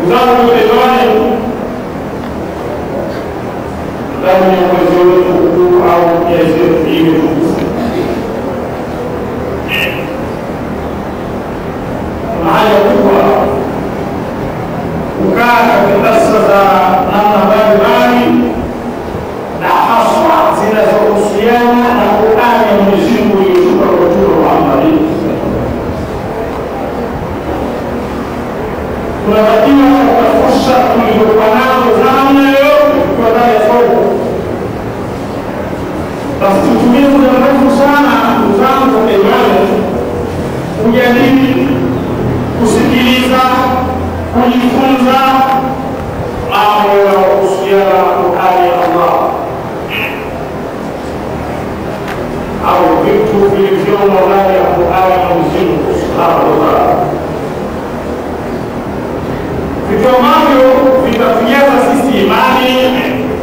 zangu imani ndani ya mwezi wetu huu au miezi yetu hii mitukufu kuna haja kubwa kukaa katika darsa za namna mbalimbali na haswa zinazohusiana na Qurani ya Mwenyezi Mungu iliyoshuka kwa Mtume Muhammad. Tunatakiwa katika fursa tulizokuwa nazo za namna yoyote tukiwa ndani ya soko, basi tutumie muda mrefu sana, ndugu zangu kwa imani, kujadili, kusikiliza, kujifunza mambo yanayohusiana na Qurani ya Allah au vitu vilivyomo ndani ya Qurani ya Mwenyezi Mungu subhanahu wa taala, vitu ambavyo vitatujaza sisi imani,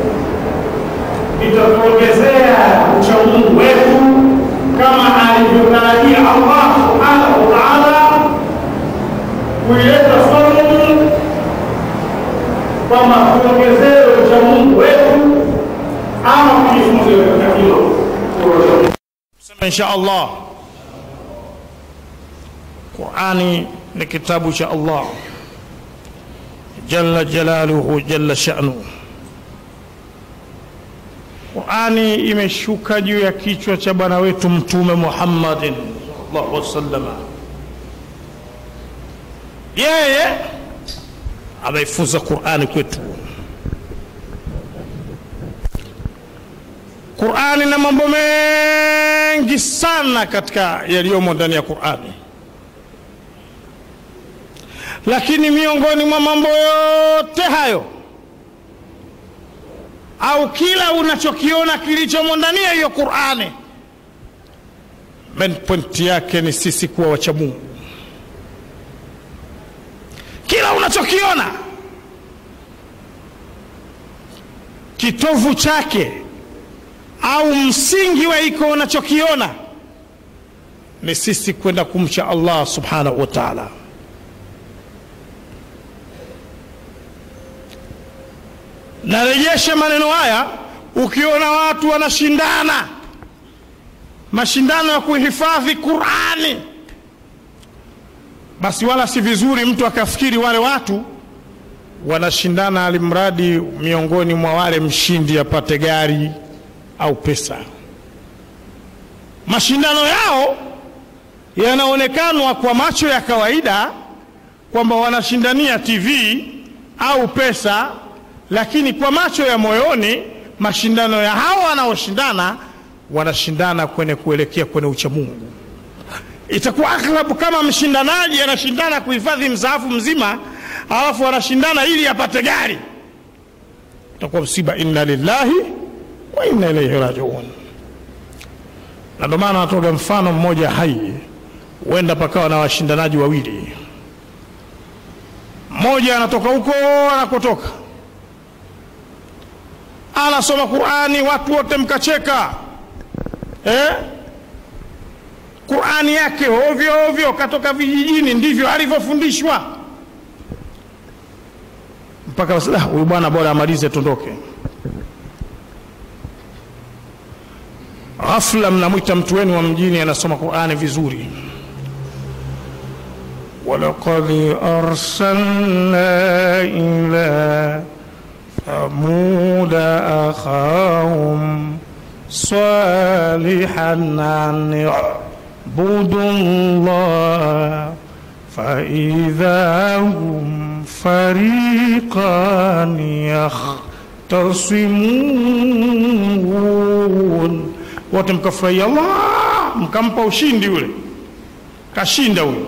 vitatuongezea uchamungu wetu kama alivyotarajia Allah subhanahu wa taala kuileta somu kwamba tuongezee uchamungu wetu ama kujifunze katika hilo Sema insha Allah, Qurani ni kitabu cha Allah jalla jalaluhu jalla sha'nu. Qurani imeshuka juu ya kichwa cha bwana wetu Mtume Muhammadin sallallahu alaihi wasallam. Yeye ameifunza Qurani kwetu. Qurani na mambo mengi sana katika yaliyomo ndani ya Qurani, lakini miongoni mwa mambo yote hayo au kila unachokiona kilichomo ndani ya hiyo Qurani, main point yake ni sisi kuwa wacha Mungu. Kila unachokiona kitovu chake au msingi wa iko unachokiona ni sisi kwenda kumcha Allah subhanahu wa ta'ala. Narejesha maneno haya, ukiona watu wanashindana mashindano ya kuhifadhi Qurani, basi wala si vizuri mtu akafikiri wale watu wanashindana alimradi miongoni mwa wale mshindi apate gari au pesa. Mashindano yao yanaonekanwa kwa macho ya kawaida kwamba wanashindania TV au pesa, lakini kwa macho ya moyoni mashindano ya hao wanaoshindana wanashindana kwenye kuelekea kwenye uchamungu. Itakuwa aghlabu kama mshindanaji anashindana kuhifadhi msaafu mzima, alafu anashindana ili apate gari, itakuwa msiba. Inna lillahi wa inna ilaihi rajiun. Na ndio maana natoga mfano mmoja hai, huenda pakawa na washindanaji wawili, mmoja anatoka huko anakotoka, anasoma Qurani, watu wote mkacheka eh? Qurani yake ovyo ovyo, katoka vijijini, ndivyo alivyofundishwa mpaka basi, huyu bwana bora amalize tondoke. Ghafla mnamwita mtu wenu wa mjini anasoma Qurani vizuri, walaqad arsalna ila thamuda akhahum salihan an yabudu llah faidha hum fariqan yakhtasimun wote mkafurahia, Allah, mkampa ushindi yule, kashinda huyo.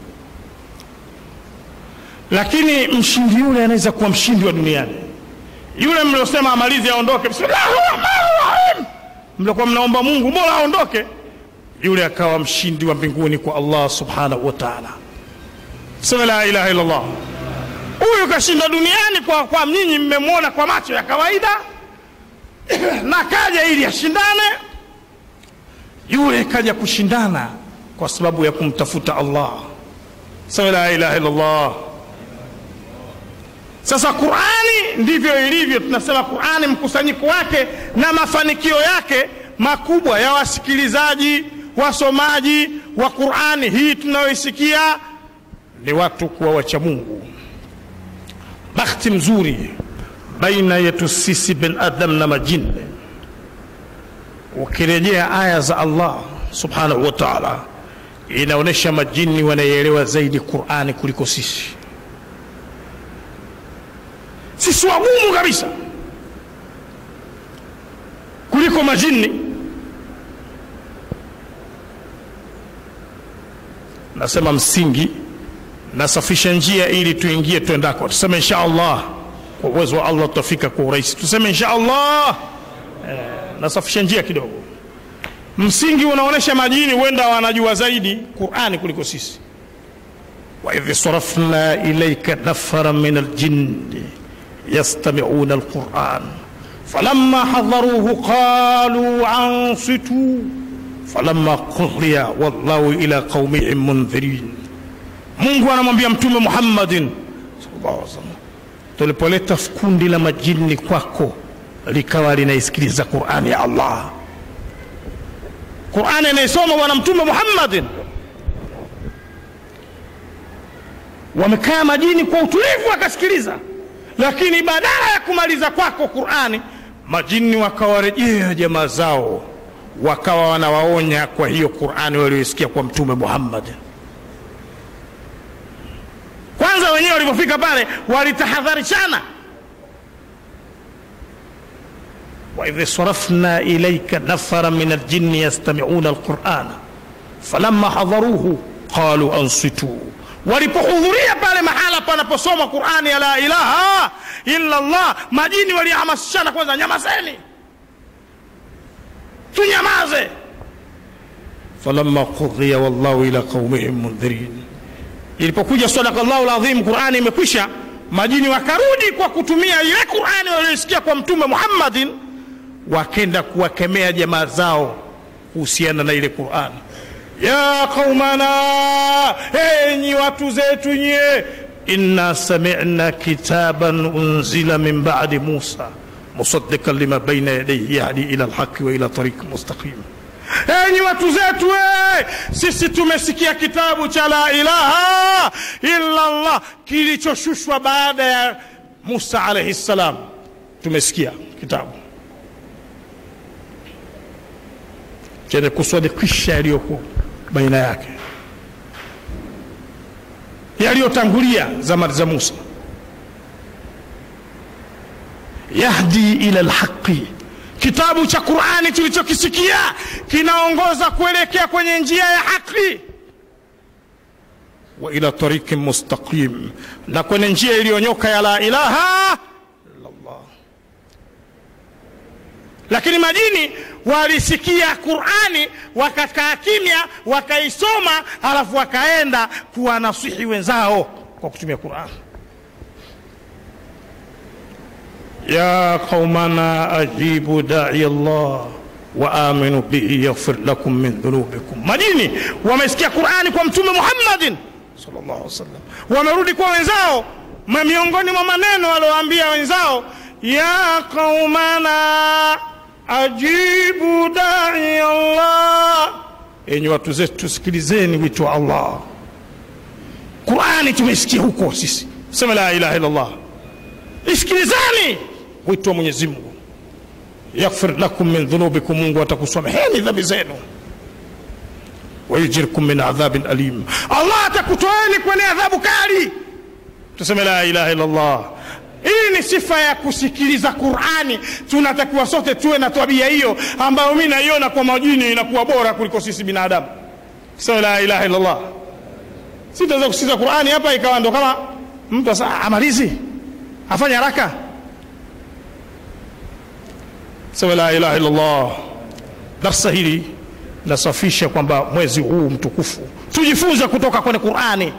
Lakini mshindi yule anaweza kuwa mshindi wa duniani. Yule mliosema amalize aondoke, bismillahir rahmanir rahim, mliokuwa mnaomba Mungu bora aondoke, yule akawa mshindi wa mbinguni kwa Allah subhanahu wa ta'ala. Sema la ilaha illa Allah. Huyu kashinda duniani kwa, kwa nyinyi mmemwona kwa macho ya kawaida na kaja ili ashindane yule kaja kushindana kwa sababu ya kumtafuta Allah. Sema la ilaha illa Allah. Sasa Qurani ndivyo ilivyo, tunasema Qurani mkusanyiko wake na mafanikio yake makubwa ya wasikilizaji, wasomaji wa Qurani hii tunayoisikia ni watu kuwa wacha Mungu. Bakhti mzuri baina yetu sisi binadamu na majini. Ukirejea aya za Allah subhanahu wa ta'ala, inaonyesha majini wanaielewa zaidi Qurani kuliko sisi. Sisi wagumu kabisa kuliko majini. Nasema msingi, nasafisha njia ili tuingie twendako. Tuseme insha Allah, kwa uwezo wa Allah tutafika kwa urahisi. Tuseme insha Allah. Eh, nasafisha njia kidogo. Msingi unaonyesha majini huenda wanajua zaidi Qurani kuliko sisi. wa idh sarafna ilayka nafara min aljinni yastami'una alquran falamma hadaruhu qalu ansitu falamma qudhiya wallahu ila qaumihim mundhirin. Mungu anamwambia Mtume Muhammadin sallallahu alaihi wasallam, tulipoleta kundi la majini kwako likawa linaisikiliza Qurani ya Allah, Qurani anayesoma Bwana Mtume Muhammadin, wamekaa majini kwa utulivu wakasikiliza, lakini badala ya kumaliza kwako Qurani, majini wakawarejea jamaa zao wakawa wanawaonya kwa hiyo Qurani walioisikia kwa Mtume Muhammad. Kwanza wenyewe walipofika pale walitahadharishana, waidh sarafna ilaika nafara min aljinni yastamiuna alqurana falamma hadharuhu qalu ansitu, walipohudhuria pale mahala panaposoma Qurani ya la ilaha illa Allah, majini walihamasishana kwanza, nyamazeni tunyamaze. falamma qudhiya wallahu ila qaumihim mundhirin, ilipokuja sadaka llahu ladhim, Qurani imekwisha, majini wakarudi kwa kutumia ile Qurani walioisikia kwa Mtume Muhammadin, wakenda kuwakemea jamaa zao kuhusiana na ile Qurani. ya qaumana, enyi watu zetu nyie, inna sami'na kitaban unzila min ba'di Musa musaddiqan lima baina yadayhi yahdi ila alhaqi wa ila tariq mustaqim. Enyi watu zetu, we, sisi tumesikia kitabu cha la ilaha illa Allah kilichoshushwa baada ya Musa alayhi salam. Tumesikia kitabu chenye kusadikisha yaliyokuwa baina yake, yaliyotangulia zama za Musa yahdi ila lhaqi, kitabu cha Qurani tulichokisikia kinaongoza kuelekea kwenye njia ya haki, wa ila tariqin mustaqim, na kwenye njia iliyonyoka ya la ilaha illallah. Lakini majini walisikia Qurani wakakaa kimya, wakaisoma, halafu wakaenda kuwanasihi wenzao kwa kutumia Qurani. ya qaumana ajibu dai Allah wa aminu bihi yaghfir lakum min dhunubikum. Majini wamesikia Qurani kwa Mtume Muhammadin sallallahu alaihi wasallam, wamerudi kwa wenzao, miongoni mwa maneno walioambia wenzao, ya qaumana ajibu dai Allah, enyi watu zetu sikilizeni wito wa Allah. Qurani tumesikia huko sisi, sema la ilaha illa Allah, isikilizani wito wa Mwenyezi Mungu, yaghfir lakum min dhunubikum, Mungu atakusomeheni dhambi zenu, wayujirkum min adhabin alim, Allah atakutoeni kwenye adhabu kali. Tuseme la ilaha illa Allah. Hii ni sifa ya kusikiliza Qurani. Tunatakiwa sote tuwe na tabia hiyo, ambayo mi naiona kwa majini inakuwa bora kuliko sisi binadamu. Tuseme la ilaha illa Allah. Sitaweza kusikiliza Qurani hapa ikawa ndo kama mtu asa amalizi afanye haraka sema la ilaha illallah. Darsa hili nasafisha kwamba mwezi huu mtukufu tujifunze kutoka kwenye Qurani.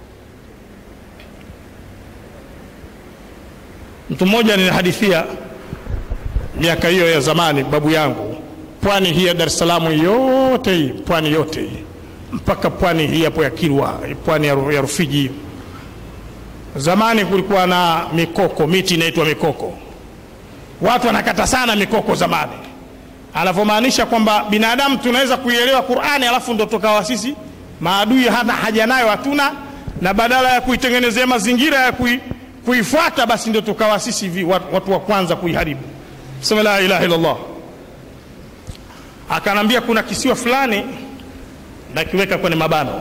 Mtu mmoja ninahadithia miaka hiyo ya zamani, babu yangu, pwani hii ya Dar es Salaam yote hii, pwani yote hii mpaka pwani hii hapo ya Kilwa, pwani ya Rufiji, Zamani kulikuwa na mikoko, miti inaitwa mikoko. Watu wanakata sana mikoko zamani, anavyomaanisha kwamba binadamu tunaweza kuielewa Qur'ani alafu ndo tukawa sisi maadui, hata haja nayo hatuna, na badala ya kuitengenezea mazingira ya kui, kuifuata basi ndo tukawa sisi vi, watu, watu wa kwanza kuiharibu. Sema la ilaha illallah. Akanambia kuna kisiwa fulani nakiweka kwenye mabano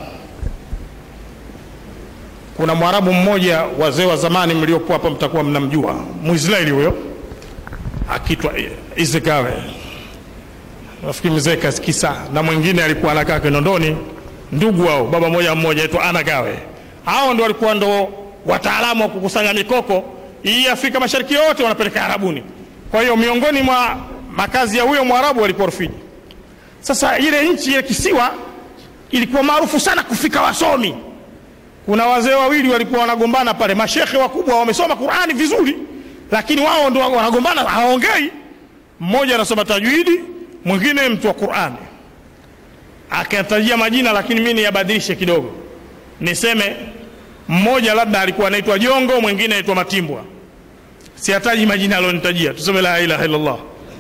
kuna mwarabu mmoja wazee wa zamani mliopo hapa mtakuwa mnamjua mwisraeli huyo akitwa izekawe nafikiri mzee kasikisa na mwingine alikuwa anakaa kinondoni ndugu wao baba moja mmoja aitwa anagawe hao ndo walikuwa ndo wataalamu wa kukusanya mikoko hii afrika mashariki yote wanapeleka arabuni kwa hiyo miongoni mwa makazi ya huyo mwarabu walikuwa rufiji sasa ile nchi ile kisiwa ilikuwa maarufu sana kufika wasomi kuna wazee wawili walikuwa wanagombana pale, mashekhe wakubwa wamesoma Qurani vizuri, lakini wao ndo wanagombana, hawaongei. Mmoja anasoma tajwidi, mwingine mtu wa Qurani. Akatajia majina, lakini mimi niyabadilishe kidogo, niseme mmoja labda alikuwa anaitwa Jongo, mwingine anaitwa Matimbwa. Siataji majina alionitajia, tuseme la ilaha illallah.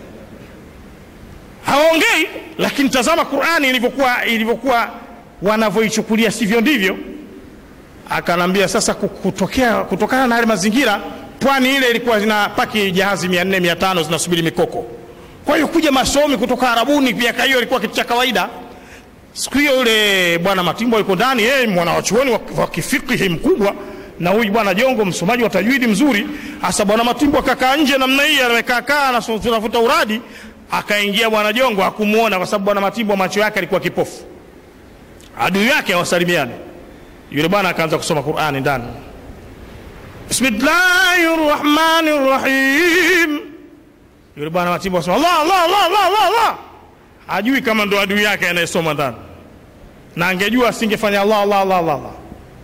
Hawaongei, lakini tazama Qurani ilivyokuwa ilivyokuwa wanavyoichukulia, sivyo ndivyo akanambia sasa kutokea, kutokana na yale mazingira pwani ile ilikuwa zinapaki jahazi mia nne mia tano zinasubiri mikoko kwa hiyo kuja masomi kutoka arabuni miaka hiyo ilikuwa kitu cha kawaida siku hiyo yule bwana matimbo yuko ndani yeye mwana wachuoni wa, wa kifikihi mkubwa na huyu bwana jongo msomaji wa tajwidi mzuri hasa bwana matimbo akakaa nje namna hii amekaakaa tunavuta uradi akaingia bwana jongo hakumuona kwa sababu bwana matimbo macho yake alikuwa kipofu adui yake hawasalimiane yule bwana akaanza kusoma Qur'ani ndani, bismillahi rrahmani rrahim. Yule bwana Matimbo asema Allah, Allah, Allah, Allah, Allah, Allah. Hajui kama ndo adui yake anayesoma ndani, na angejua asingefanya Allah, Allah, Allah, Allah, Allah.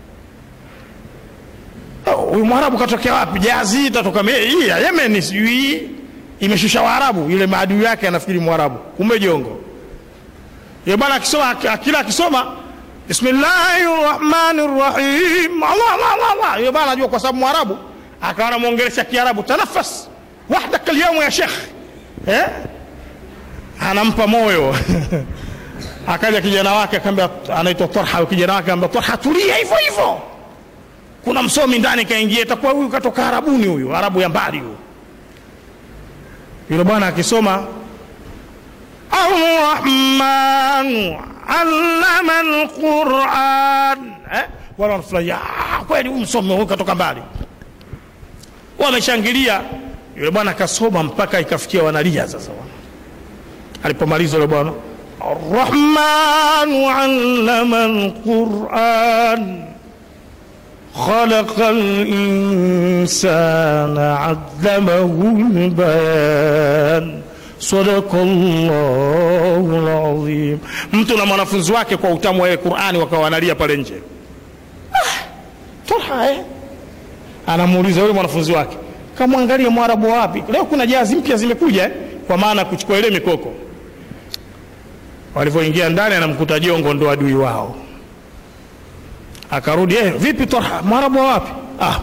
Huyu mwarabu katokea wapi? Jazi itatoka hii ya Yemen, sijui imeshusha Waarabu. Yule maadui yake anafikiri Mwarabu, kumbe jongo. Yule bwana akisoma, akila akisoma bismillahi rahmani rahim Allah, Allah, Allah, Allah. Yule bwana anajua kwa sababu Mwarabu, akawa anamwongelesha Kiarabu, tanafas wahdaka alyawma ya shekh eh? anampa moyo akaja kijana wake akamwambia, anaitwa Torha, kijana wake akamwambia Torha, tulia hivyo hivyo, kuna msomi ndani kaingia, itakuwa huyu katoka Arabuni, huyu Arabu ya mbali huyu. Yule bwana akisoma Arrahmanu allama alquran eh? wala wanafurahia kweli, huyu msomi huyu katoka mbali, wameshangilia. Yule bwana akasoma mpaka ikafikia wanalia sasa. Alipomaliza yule bwana arrahmanu allama alquran khalaqa linsana allamahu lbayan Sadakallahu alazim. Mtu na mwanafunzi wake kwa utamu wa Qur'ani wakawa wanalia pale nje. Ah, Torha eh? Anamuuliza yule mwanafunzi wake, kamwangalia mwarabu wapi? Leo kuna jazi mpya zimekuja eh? Kwa maana kuchukua ile mikoko. Walivyoingia ndani, anamkuta jongo ndo adui wao. Akarudi, eh, vipi Torha, mwarabu wapi? Ah,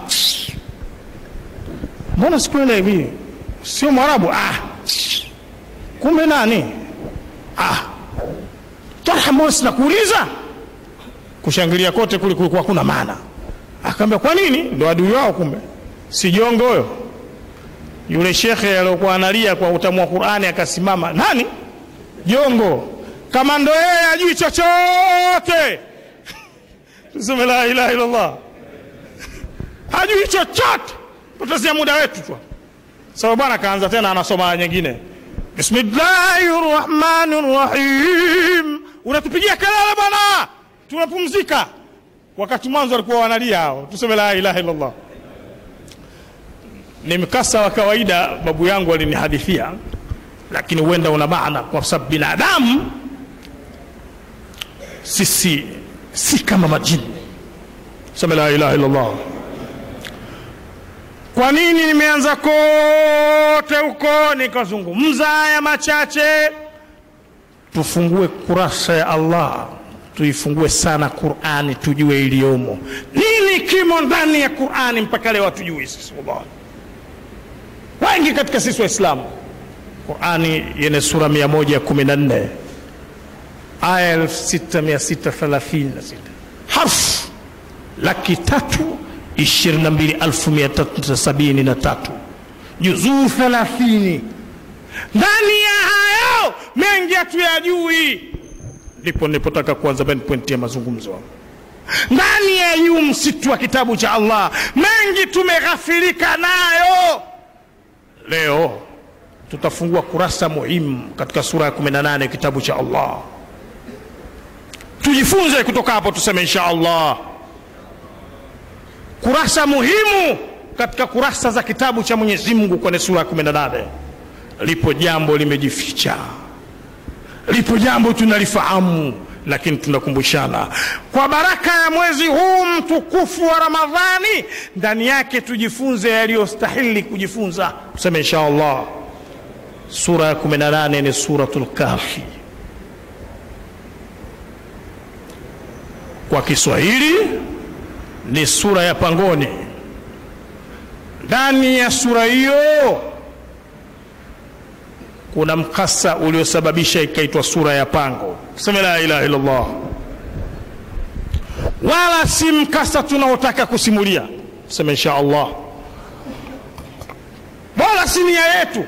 mbona sikuelewi hivi? Sio mwarabu? Ah, kumbe nani? Ah, Talha, mbona sinakuuliza? Kushangilia kote kule kulikuwa kuna maana. Akaambia kwa nini? Ndo adui wao, kumbe si jongo huyo. Yule shekhe aliyokuwa analia kwa utamu wa Qur'ani akasimama, nani? Jongo. Kama ndo yeye ajui chochote tuseme la ilaha illallah, hajui chochote, potezea muda wetu tu. Sababu bwana akaanza tena, anasoma nyingine Bismillahi rahmani rahim. Unatupigia kelele bwana, tunapumzika. Wakati mwanzo walikuwa wanalia hao, tuseme la ilaha illallah. Ni mkasa wa kawaida, babu yangu alinihadithia, lakini huenda una maana, kwa sababu binadamu sisi si kama majini. Tuseme la ilaha illallah. Kwa nini nimeanza kote huko nikazungumza haya machache? Tufungue kurasa ya Allah tuifungue sana Qurani tujue iliyomo nini kimo ndani ya Qurani mpaka leo hatujui sisi wallahi wengi katika sisi waislamu Qurani yenye sura 114 aya 6636 harfu laki tatu ishirini na mbili elfu mia tatu sabini na tatu juzuu thelathini ndani ya hayo mengi hatuyajui ndipo nilipotaka kuanza main point ya mazungumzo ndani ya yu msitu wa kitabu cha allah mengi tumeghafirika nayo leo tutafungua kurasa muhimu katika sura ya 18 kitabu cha allah tujifunze kutoka hapo tuseme insha allah kurasa muhimu katika kurasa za kitabu cha mwenyezi mungu kwenye sura ya 18 lipo jambo limejificha lipo jambo tunalifahamu lakini tunakumbushana kwa baraka ya mwezi huu mtukufu wa ramadhani ndani yake tujifunze yaliyostahili kujifunza tuseme insha allah sura ya 18 ni suratul kahfi kwa kiswahili ni sura ya pangoni ndani ya sura hiyo kuna mkasa uliosababisha ikaitwa sura ya pango sema la ilaha illallah wala si mkasa tunaotaka kusimulia sema insha allah wala si nia yetu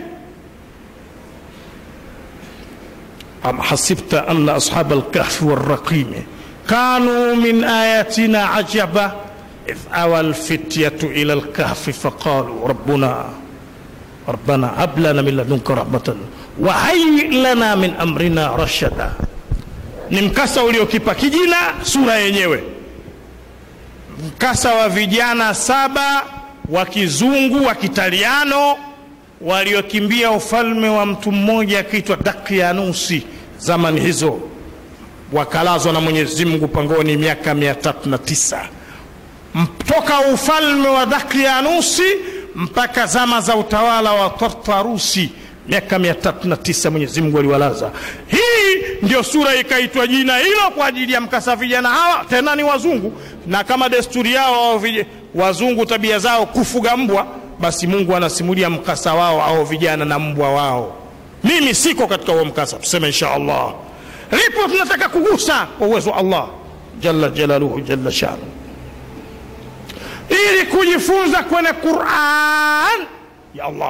am hasibta anna ashab alkahfi walraqimi كانوا من آياتنا عجبا إذ أوى الفتية إلى الكهف فقالوا ربنا ربنا هب لنا من لدنك رحمة وهيئ لنا من أمرنا رشدا ni mkasa uliokipa kijina sura yenyewe mkasa wa vijana saba wa kizungu wa kitaliano waliokimbia ufalme wa mtu mmoja akiitwa dakyanusi zamani hizo wakalazwa na Mwenyezi Mungu pangoni miaka mia tatu na tisa toka ufalme wa Dakyanusi mpaka zama za utawala wa Tartarusi miaka mia tatu na tisa Mwenyezi Mungu aliwalaza. Hii ndio sura ikaitwa jina hilo kwa ajili ya mkasa vijana hawa, tena ni wazungu, na kama desturi yao au wazungu tabia zao kufuga mbwa, basi Mungu anasimulia mkasa wao au vijana na mbwa wao. Mimi siko katika huo mkasa, tuseme insha Allah lipo tunataka kugusa kwa uwezo wa Allah jalla jalaluhu jalla shanu, ili kujifunza kwenye Quran ya Allah.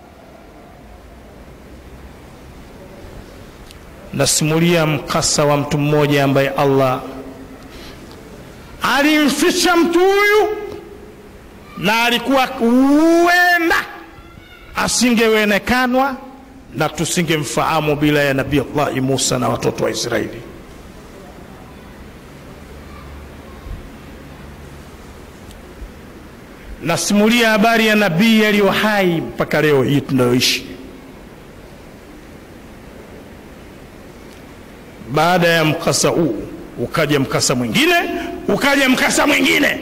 Nasimulia mkasa wa mtu mmoja ambaye Allah alimficha mtu huyu, na alikuwa huenda asingewenekanwa na tusingemfahamu bila ya nabii Allahi Musa na watoto wa Israeli. Nasimulia habari ya nabii aliyo hai mpaka leo hii tunayoishi. Baada ya mkasa huu ukaja mkasa mwingine, ukaja mkasa mwingine.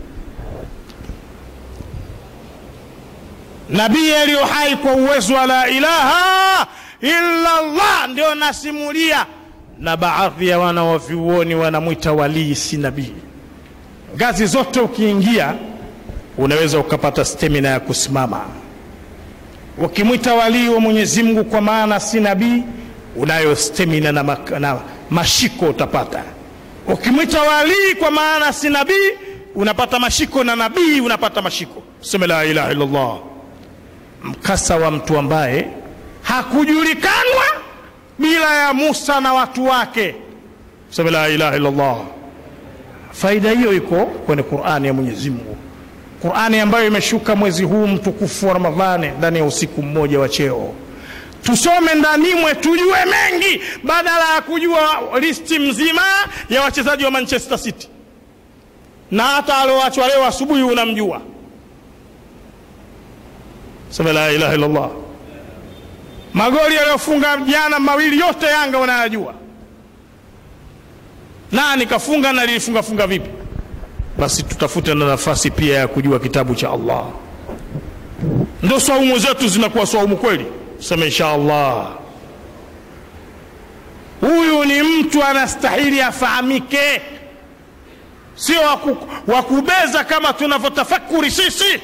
nabii aliyo hai kwa uwezo wa la ilaha illa Allah ndio nasimulia, na baadhi ya wana wa vyuoni wanamwita walii, si nabii. Ngazi zote ukiingia, unaweza ukapata stamina ya kusimama. Ukimwita walii wa Mwenyezi Mungu kwa maana si nabii, unayo stamina na, na mashiko utapata. Ukimwita walii kwa maana si nabii, unapata mashiko na nabii unapata mashiko. Sema la ilaha illa Allah mkasa wa mtu ambaye hakujulikanwa bila ya Musa na watu wake. Sema la ilaha illa Allah. Faida hiyo iko kwenye Qur'ani ya Mwenyezi Mungu, Qur'ani ambayo imeshuka mwezi huu mtukufu wa Ramadhani ndani ya usiku mmoja wa cheo. Tusome ndani mwe tujue mengi, badala ya kujua listi mzima ya wachezaji wa Manchester City na hata alioachwa leo asubuhi unamjua sema la ilaha illallah. Magoli yaliyofunga jana mawili yote Yanga wanayajua, nani kafunga na lilifunga funga vipi? Basi tutafute na nafasi pia ya kujua kitabu cha Allah, ndo saumu zetu zinakuwa saumu kweli. Sema insha Allah, huyu ni mtu mtu anastahili afahamike sio waku, wakubeza kama tunavyotafakuri sisi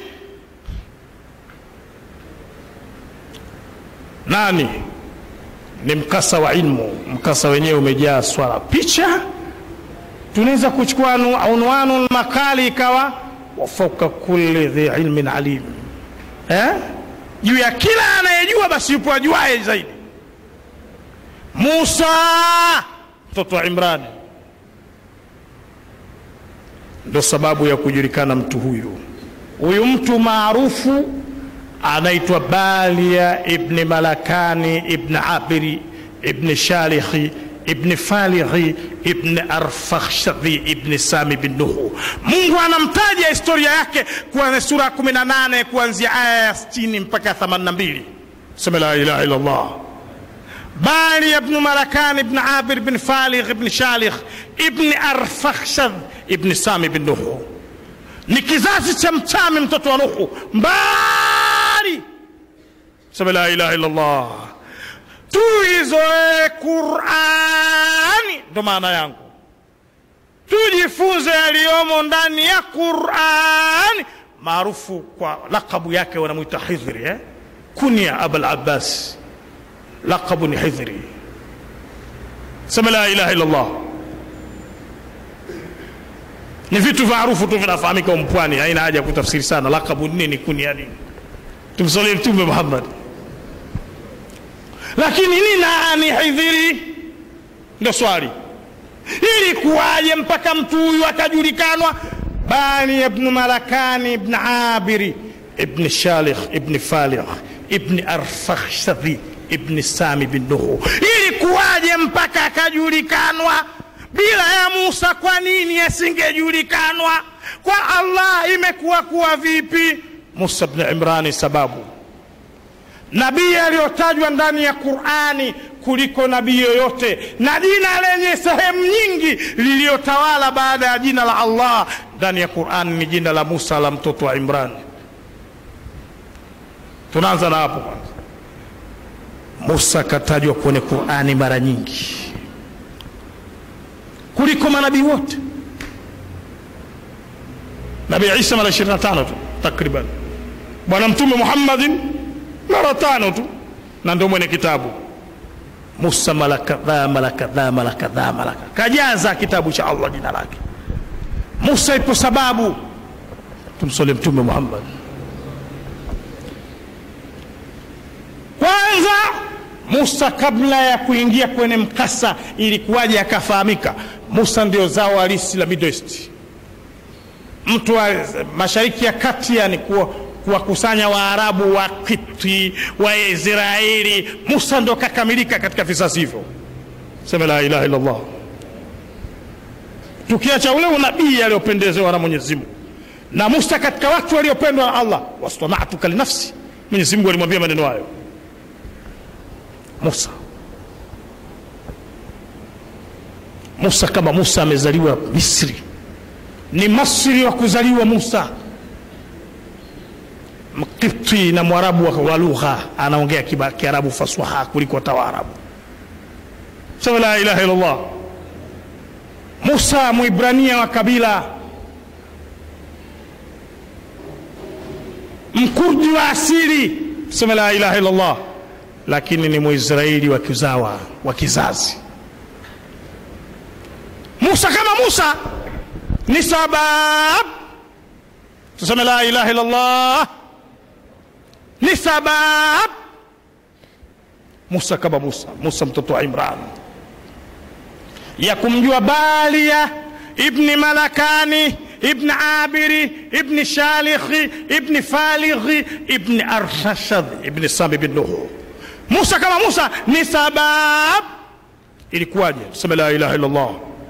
nani ni mkasa wa ilmu mkasa wenyewe umejaa swala picha tunaweza kuchukua unwanu makali ikawa wafauka kulli dhi ilmin alim eh? juu ya kila anayejua basi yupo ajuaye zaidi musa mtoto wa imrani ndo sababu ya kujulikana mtu huyu huyu mtu maarufu anaitwa balia ibni malakani ibni abiri ibni shalikhi ibni falighi ibni arfakhshadhi ibni sami bin nuhu mungu anamtaja historia yake kuanzia sura ya 18 kuanzia aya ya 60 mpaka 82 sema la ilaha illa allah بالي بن ملكان بن عابر بن فالغ بن شالخ ابن أرفخشذ ابن سامي بن نوح ni kizazi cha mchami mtoto wa nuhu mbali sema la ilaha illallah tuizoe qurani ndo maana yangu tujifunze yaliyomo ndani ya qurani maarufu kwa lakabu yake wanamwita hidhri eh? kunya abul abbas laqabu ni hidhri sema la ilaha illallah ni vitu maarufu tu vinafahamika mpwani haina haja ya kutafsiri sana laqabu nini kunia nini tumsalie mtume muhammad lakini ni nani hidhiri ndo swali ilikuwaje mpaka mtu huyu akajulikanwa bani ibnu malakani ibn abiri ibn shalikh ibn faligh ibn arfakhshadhi ibni sami bin nuhu ilikuwaje mpaka akajulikanwa bila ya musa kwa nini asingejulikanwa kwa allah imekuwa kuwa vipi musa bni imrani sababu nabii aliyotajwa ndani ya qurani kuliko nabii yoyote na jina lenye sehemu nyingi liliyotawala baada ya jina la allah ndani ya qurani ni jina la musa la mtoto wa imrani tunaanza na hapo kwanza musa katajwa kwenye qurani mara nyingi kuliko manabii wote nabii isa mara 25 tu takriban bwana mtume muhammadin mara tano tu na ndio mwenye kitabu musa mara kadhaa mara kadhaa mara kadhaa mara kajaza kitabu cha allah jina lake musa ipo sababu tumsole mtume muhammad kwanza musa kabla ya kuingia kwenye mkasa ilikuwaje akafahamika musa ndio zao halisi la Middle East mtu wa mashariki ya kati yani kuwa kuwakusanya waarabu wa kiti wa israeli musa ndo kakamilika katika vizazi hivyo sema la ilaha illallah tukiacha ule unabii aliopendezewa na mwenyezi mungu na musa katika watu waliopendwa na allah wastanatuka linafsi mwenyezi mungu alimwambia maneno hayo musa musa kama musa amezaliwa misri ni masri wa kuzaliwa musa mkipti na mwarabu wa lugha anaongea kiarabu faswaha kuliko hata waarabu sema la ilaha illallah musa mwibrania wa kabila mkurdi wa asili sema la ilaha illallah lakini ni mwisraeli wa kizawa wa kizazi musa kama musa ni sabab tuseme la ilaha illallah ni sabab musa kama musa musa mtoto wa imran ya kumjua balia ibni malakani ibni abiri ibni shalikhi ibni falighi ibni arshashadh ibni sami bin nuhu musa kama musa ni sabab ilikuwaje tuseme la ilaha illallah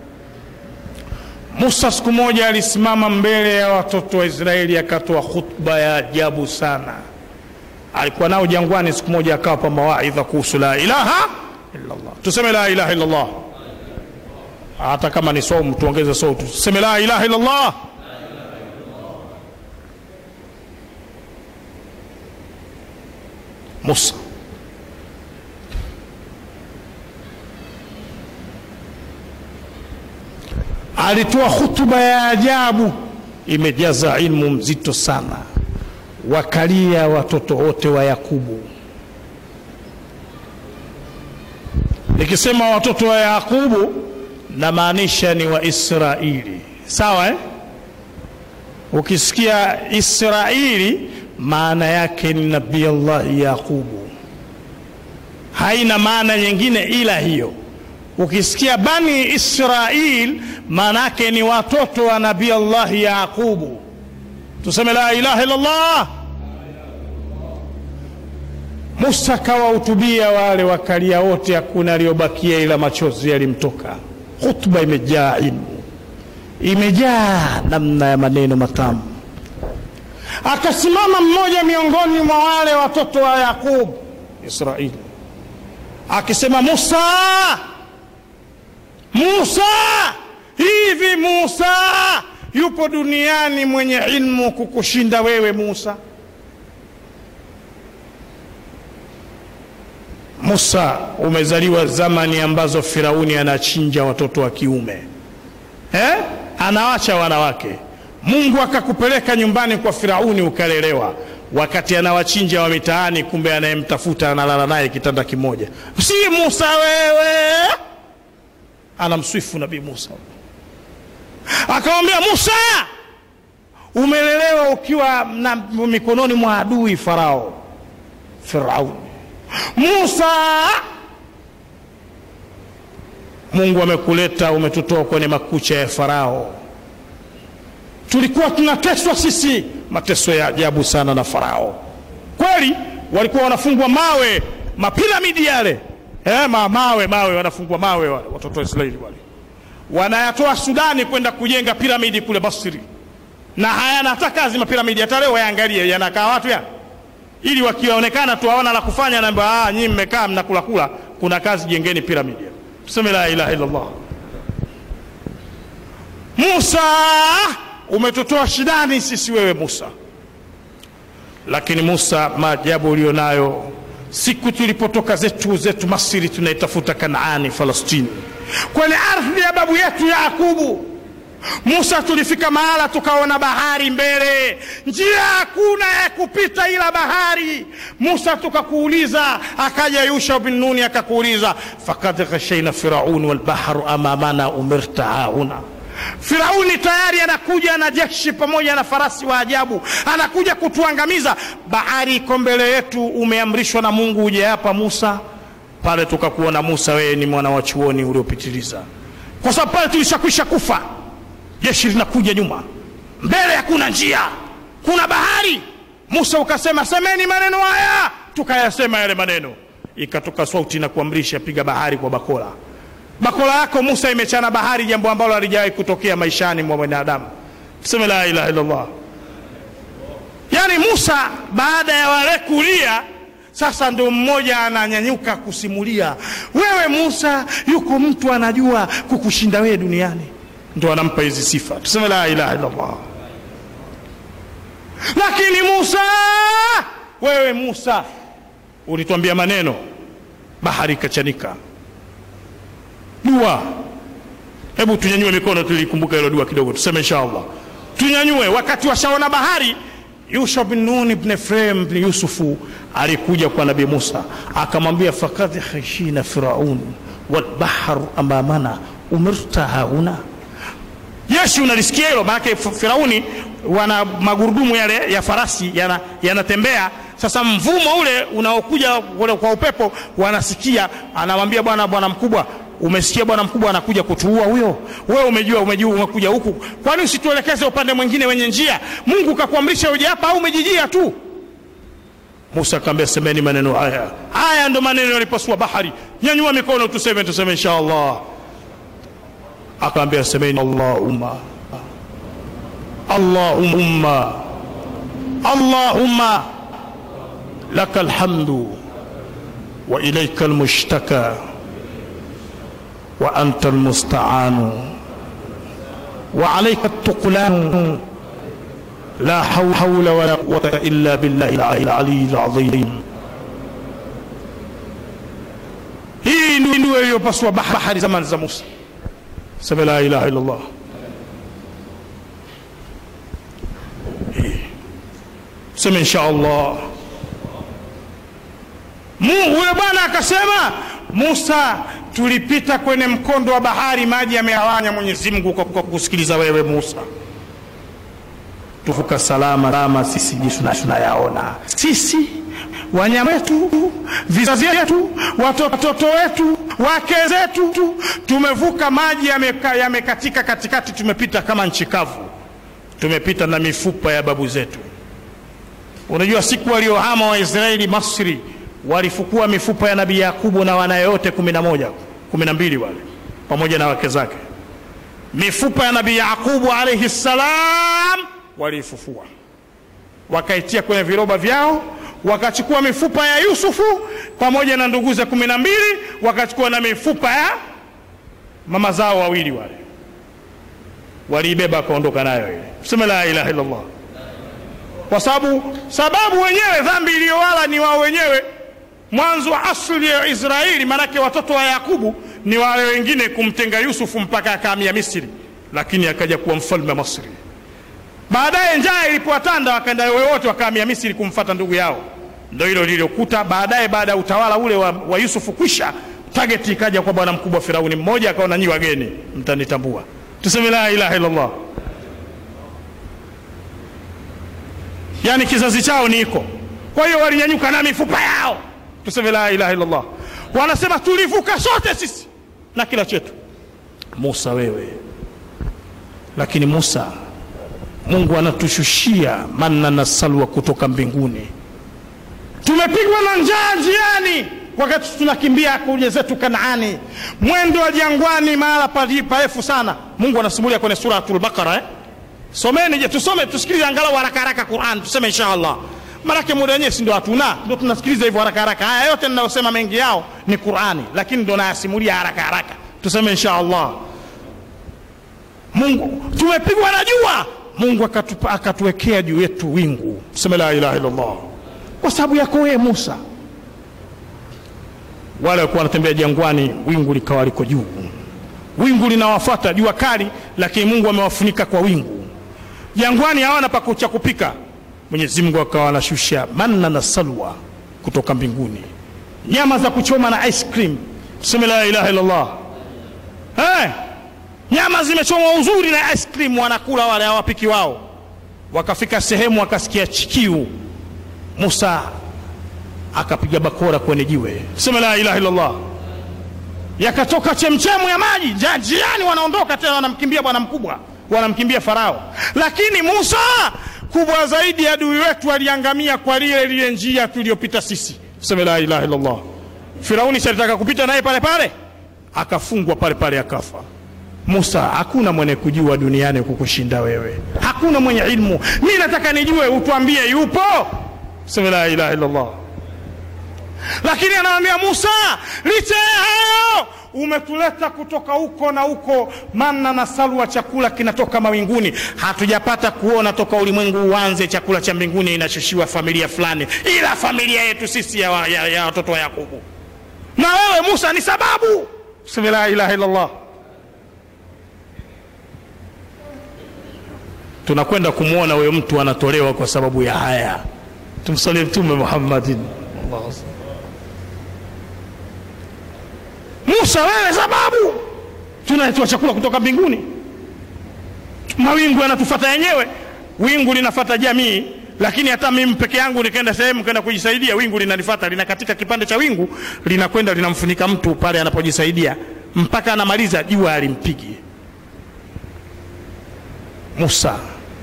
musa siku moja alisimama mbele ya watoto wa israeli akatoa khutba ya ajabu sana alikuwa nao jangwani siku moja akawapa mawaidha kuhusu la ilaha illallah tuseme la ilaha illallah hata kama ni saumu tuongeze sauti tuseme la ilaha illallah musa alitoa hutuba ya ajabu imejaza ilmu mzito sana wakalia watoto wote wa yakubu nikisema watoto wa yakubu namaanisha ni waisraeli sawa eh? ukisikia israeli maana yake ni nabii allahi yaqubu haina maana nyingine ila hiyo ukisikia bani israil maana yake ni watoto wa nabii allahi yaqubu tuseme la ilaha illallah musa akawahutubia wale wakalia wote hakuna aliyobakia ila machozi yalimtoka hutuba imejaa ilmu imejaa namna ya maneno matamu akasimama mmoja miongoni mwa wale watoto wa yaqub israili akisema musa musa hivi musa yupo duniani mwenye ilmu kukushinda wewe musa musa umezaliwa zamani ambazo firauni anachinja watoto wa kiume eh? anawacha wanawake mungu akakupeleka nyumbani kwa firauni ukalelewa wakati anawachinja wa mitaani kumbe anayemtafuta analala naye kitanda kimoja si musa wewe anamswifu nabii musa akamwambia musa umelelewa ukiwa na mikononi mwa adui farao firauni musa mungu amekuleta umetutoa kwenye makucha ya farao tulikuwa tunateswa sisi mateso ya ajabu sana na farao kweli walikuwa wanafungwa mawe mapiramidi yale eh, ma, mawe mawe wanafungwa mawe wale watoto wa israeli wale wanayatoa sudani kwenda kujenga piramidi kule basri na hayana hata kazi mapiramidi hata leo yaangalie yanakaa watu ya ili wakionekana tu hawana la kufanya naamba ah, nyinyi mmekaa mnakulakula kuna kazi jengeni piramidi tuseme la ilaha illallah musa umetutoa shidani sisi wewe musa lakini musa maajabu ulio nayo siku tulipotoka zetu zetu masiri tunaitafuta kanaani falastini kwenye ardhi ya babu yetu yakubu musa tulifika mahala tukaona bahari mbele njia hakuna ya kupita ila bahari musa tukakuuliza akaja yusha bin nuni akakuuliza fakad ghashaina firaun walbahru amamana umirta hauna firauni tayari anakuja na jeshi pamoja na farasi wa ajabu anakuja kutuangamiza bahari iko mbele yetu umeamrishwa na mungu uje hapa musa pale tukakuona musa wewe ni mwana wa chuoni uliopitiliza kwa sababu pale tulishakwisha kufa jeshi linakuja nyuma mbele hakuna njia kuna bahari musa ukasema semeni maneno haya tukayasema yale maneno ikatoka sauti na kuamrisha piga bahari kwa bakola bakola yako musa imechana bahari jambo ambalo halijawahi kutokea maishani mwa mwanadamu tuseme la ilaha illallah yaani musa baada ya wale kulia sasa ndo mmoja ananyanyuka kusimulia wewe musa yuko mtu anajua kukushinda wewe duniani ndo anampa hizi sifa tuseme la ilaha illallah lakini musa wewe musa ulituambia maneno bahari ikachanika dua hebu tunyanyue mikono tulikumbuka hilo dua kidogo tuseme inshallah tunyanyue wakati washaona bahari yusha bin nun ibn efraim ibn yusufu alikuja kwa nabii musa akamwambia fakad khashina firaun walbahru amamana umirta hauna jeshi unalisikia hilo maanake firauni wana magurudumu yale ya farasi yanatembea yana sasa mvumo ule unaokuja kwa upepo wanasikia anamwambia bwana bwana mkubwa umesikia bwana mkubwa anakuja kutuua huyo wewe umejua umejua umekuja huku kwani usituelekeze upande mwingine wenye njia mungu kakuamrisha uje hapa au umejijia tu musa akaambia semeni maneno haya haya ndo maneno yalipasua bahari nyanyua mikono tuseme tuseme insha allah akaambia semeni allahumma allahumma allahumma laka alhamdu wa ilaika almushtaka wa anta almusta'anu wa alayka التقلان لا حول ولا قوة إلا بالله العلي العظيم hii ndio iliyopaswa bahari zamani za Musa sema la ilaha illallah sema insha allah mungu huyo bwana akasema musa tulipita kwenye mkondo wa bahari maji yamegawanya mwenyezi mungu kwa kwa kusikiliza wewe musa tuvuka salama salama sisi jinsi tuna- tunayaona sisi wanyama wetu vizazi vyetu watoto wetu wake zetu tumevuka maji yameka- yamekatika katikati tumepita kama nchi kavu tumepita na mifupa ya babu zetu unajua siku waliohama waisraeli masri walifukua mifupa ya nabii yakubu na wanaye wote kumi na moja kumi na mbili wale pamoja na wake zake mifupa ya nabii yakubu alaihi ssalam waliifufua wakaitia kwenye viroba vyao wakachukua mifupa ya yusufu pamoja na nduguze kumi na mbili wakachukua na mifupa ya mama zao wawili wale waliibeba wakaondoka nayo ile sema la ilaha illallah kwa sababu sababu wenyewe dhambi iliyowala ni wao wenyewe mwanzo wa asli ya israeli maanake watoto wa yakubu ni wale wengine kumtenga yusufu mpaka akaamia misri lakini akaja kuwa mfalme wa masri baadaye njaa ilipowatanda wakaenda wote wakaamia misri kumfata ndugu yao ndo hilo lililokuta baadaye baada ya utawala ule wa, wa yusufu kwisha tageti ikaja kwa bwana mkubwa firauni mmoja akaona nyi wageni mtanitambua tuseme la ilaha illallah yani kizazi chao ni iko kwa hiyo walinyanyuka na mifupa yao tuseme la ilaha illallah wanasema tulivuka sote sisi na kila chetu musa wewe lakini musa mungu anatushushia manna na salwa kutoka mbinguni tumepigwa na njaa njiani wakati tunakimbia kuja zetu kanaani mwendo wa jangwani mahala pali- parefu sana mungu anasimulia kwenye suratul baqara eh? someni je tusome tusikilize angalau haraka haraka quran tuseme insha allah manake muda wenyewe si ndo hatuna ndo tunasikiliza hivyo haraka haraka haya yote ninayosema mengi yao ni qurani lakini ndo nayasimulia haraka haraka tuseme insha allah mungu tumepigwa na jua mungu akatupa- akatuwekea juu yetu wingu tuseme la ilaha illallah kwa sababu yako wewe musa wale walikuwa wanatembea jangwani wingu likawa liko juu wingu linawafata jua kali lakini mungu amewafunika kwa wingu jangwani hawana pa cha kupika mwenyezi mungu akawa anashusha manna na salwa kutoka mbinguni nyama za kuchoma na ice cream tuseme la ilaha illallah hey, nyama zimechomwa uzuri na ice cream wanakula wale hawapiki wao wakafika sehemu wakasikia chikiu musa akapiga bakora kwenye jiwe tuseme la ilaha illallah yakatoka chemchemu ya maji Ja- njiani wanaondoka tena wanamkimbia bwana mkubwa wanamkimbia farao lakini musa kubwa zaidi adui wetu aliangamia kwa lile lile njia tuliyopita sisi tuseme la ilaha illallah firauni salitaka kupita naye pale pale akafungwa pale pale akafa musa hakuna mwenye kujua duniani kukushinda wewe hakuna mwenye ilmu mi nataka nijue utwambie yupo tuseme la ilaha illallah lakini anamwambia musa licha ya hayo umetuleta kutoka huko na huko manna na salwa chakula kinatoka mawinguni hatujapata kuona toka ulimwengu uanze chakula cha mbinguni inashushiwa familia fulani ila familia yetu sisi ya, wa- ya, ya watoto wa yakubu na wewe musa ni sababu sema la ilaha illallah tunakwenda kumwona huyo mtu anatolewa kwa sababu ya haya tumsalie mtume muhammadin Allahu akbar. musa wewe sababu tunaletewa chakula kutoka mbinguni mawingu yanatufata yenyewe wingu linafata jamii lakini hata mimi peke yangu nikaenda sehemu kaenda kujisaidia wingu linanifata linakatika kipande cha wingu linakwenda linamfunika mtu pale anapojisaidia mpaka anamaliza jua alimpigi musa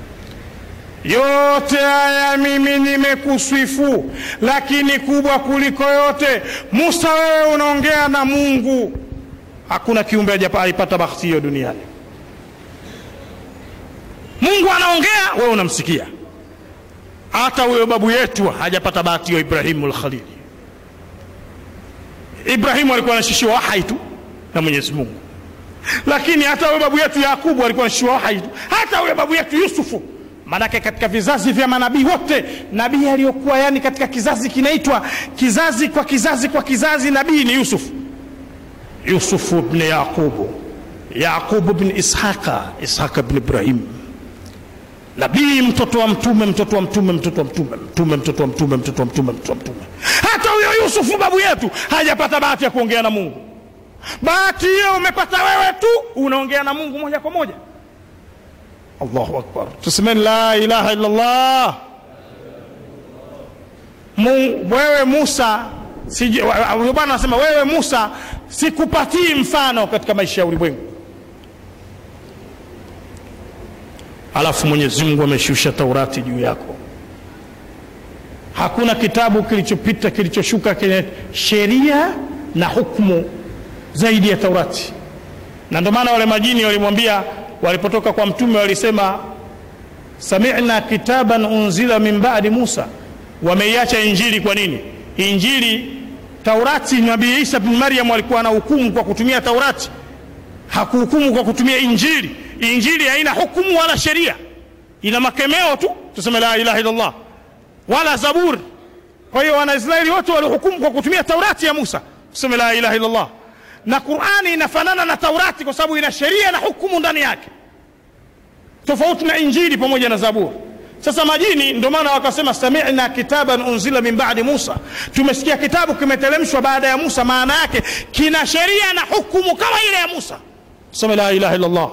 yote haya mimi nimekuswifu lakini kubwa kuliko yote musa wewe unaongea na mungu hakuna kiumbe hajapa- alipata bahati hiyo duniani mungu anaongea wewe unamsikia hata huyo babu yetu hajapata bahati hiyo ibrahimu lkhalili ibrahimu alikuwa anashushiwa wahai tu na mwenyezi mungu lakini hata huyo babu yetu yakubu alikuwa anashushiwa wahai tu hata huyo babu yetu yusufu maanake katika vizazi vya manabii wote nabii aliyokuwa yani katika kizazi kinaitwa kizazi kwa kizazi kwa kizazi nabii ni yusufu yusufu bni yaqubu yaqubu bni ishaqa ishaqa bni ibrahim nabii mtoto wa mtume mtoto wa mtume mtoto wa mtume mtume mtoto wa mtume mtoto wa mtume mtoto wa mtume hata huyo yusufu babu yetu hajapata bahati ya kuongea na mungu bahati hiyo umepata wewe tu unaongea na mungu moja kwa moja allahu akbar tusemeni la ilaha illallah Mungu, wewe musa sije- wa- wa- huyo bwana anasema wewe musa sikupatii mfano katika maisha ya ulimwengu alafu mwenyezi mungu ameshusha taurati juu yako hakuna kitabu kilichopita kilichoshuka kenye sheria na hukmu zaidi ya taurati na ndio maana wale majini walimwambia walipotoka kwa mtume walisema samina kitaban unzila min badi musa wameiacha injili kwa nini injili taurati nabii isa bin maryam alikuwa na hukumu kwa kutumia taurati hakuhukumu kwa kutumia injili injili haina hukumu wala sheria ina makemeo tu tuseme la ilaha illallah wala zaburi kwa hiyo wanaisraeli wote walihukumu kwa kutumia taurati ya musa tuseme la ilaha illallah na qurani inafanana na taurati kwa sababu ina sheria na hukumu ndani yake tofauti na injili pamoja na zaburi sasa majini ndio maana wakasema samina kitaban unzila min badi musa tumesikia kitabu kimeteremshwa baada ya musa maana yake kina sheria na hukumu kama ile ya musa sema la ilaha illallah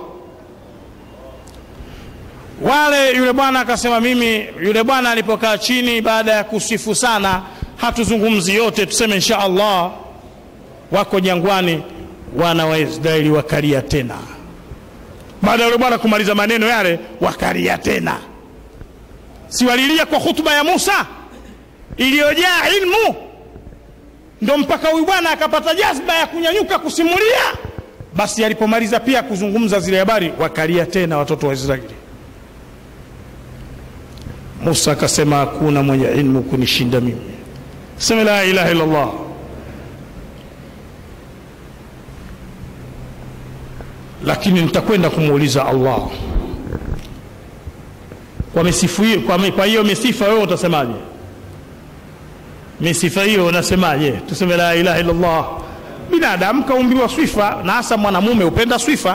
wale yule bwana akasema mimi yule bwana alipokaa chini baada ya kusifu sana hatuzungumzi yote tuseme insha allah wako jangwani wana wa israeli wakalia tena baada ya yule bwana kumaliza maneno yale wakalia tena si walilia kwa hutuba ya musa iliyojaa ilmu ndo mpaka huyu bwana akapata jazba ya kunyanyuka kusimulia basi alipomaliza pia kuzungumza zile habari wakalia tena watoto wa israeli musa akasema hakuna mwenye ilmu kunishinda mimi seme la ilaha illallah lakini nitakwenda kumuuliza allah kwa misifu hiyo kwa, mi- kwa hiyo misifa wewe utasemaje misifa hiyo unasemaje tuseme la ilaha illallah binadamu kaumbiwa swifa na hasa mwanamume hupenda swifa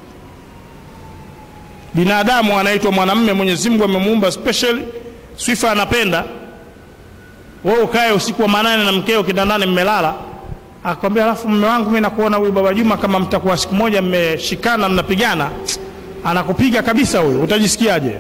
binadamu anaitwa mwanamume mwenyezi mungu amemuumba special swifa anapenda wewe ukae usiku wa manane na mkeo kitandani mmelala akwambia alafu mme wangu mi nakuona huyu baba juma kama mtakuwa siku moja mmeshikana mnapigana anakupiga kabisa huyu utajisikiaje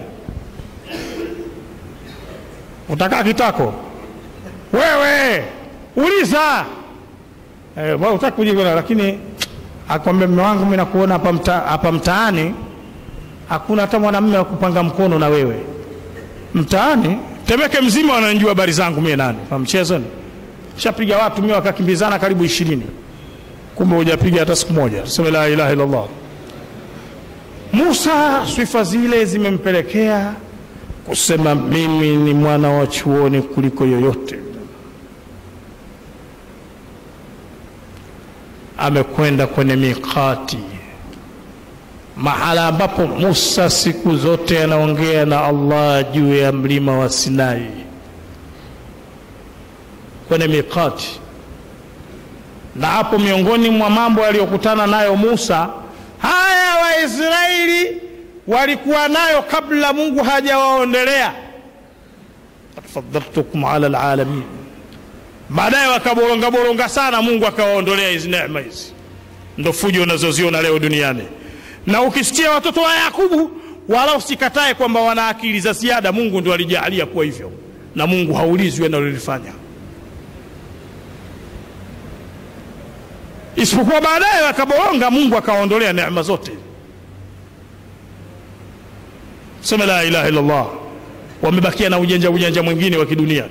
utakaa kitako wewe uliza eh, wewe utaki kujibu lakini akwambia mme wangu mi nakuona hapa mta, hapa mtaani hakuna hata mwanamume wa kupanga mkono na wewe mtaani temeke mzima wananjua habari zangu mie nani kwa mchezo ni shapiga watu mie wakakimbizana karibu ishirini kumbe hujapiga hata siku moja tuseme la ilaha illallah musa sifa zile zimempelekea kusema mimi ni mwana wa chuoni kuliko yoyote amekwenda kwenye mikati mahala ambapo musa siku zote anaongea na allah juu ya mlima wa sinai kwenye mikati na hapo miongoni mwa mambo aliyokutana nayo musa haya waisraeli walikuwa nayo kabla mungu hajawaondelea fadaltukum ala lalamin baadaye wakaborongaboronga sana mungu akawaondolea hizi neema hizi ndo fujo unazoziona leo duniani na ukisikia watoto wa yakubu wala usikatae kwamba wana akili za ziada mungu ndo alijaalia kuwa hivyo na mungu haulizwi analolifanya isipokuwa baadaye wakaboronga mungu akawaondolea neema zote sema la ilaha illallah wamebakia na ujanja ujanja mwingine wa kidunia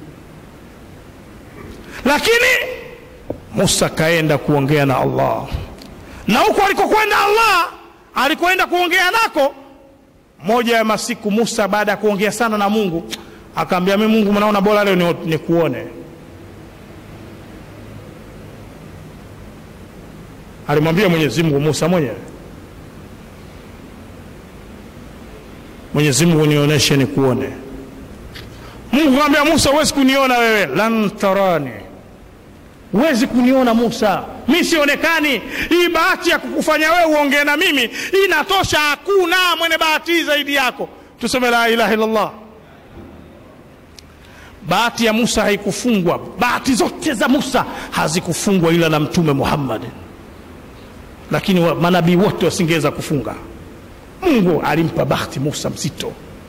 lakini musa kaenda kuongea na allah na huko alikokwenda allah alikoenda kuongea nako moja ya masiku musa baada ya kuongea sana na mungu akaambia mi mungu mnaona bora leo ni- nikuone alimwambia mwenyezi mungu musa mwenyewe mwenyezi mungu nionyeshe nikuone mungu akamwambia musa huwezi kuniona wewe lan tarani huwezi kuniona musa mi sionekani hii bahati ya kukufanya wewe uongee na mimi inatosha hakuna mwenye bahati hii zaidi yako tuseme la ilaha illallah bahati ya musa haikufungwa bahati zote za musa hazikufungwa ila na mtume muhammad lakini wa- manabii wote wasingeweza kufunga mungu alimpa bahati musa mzito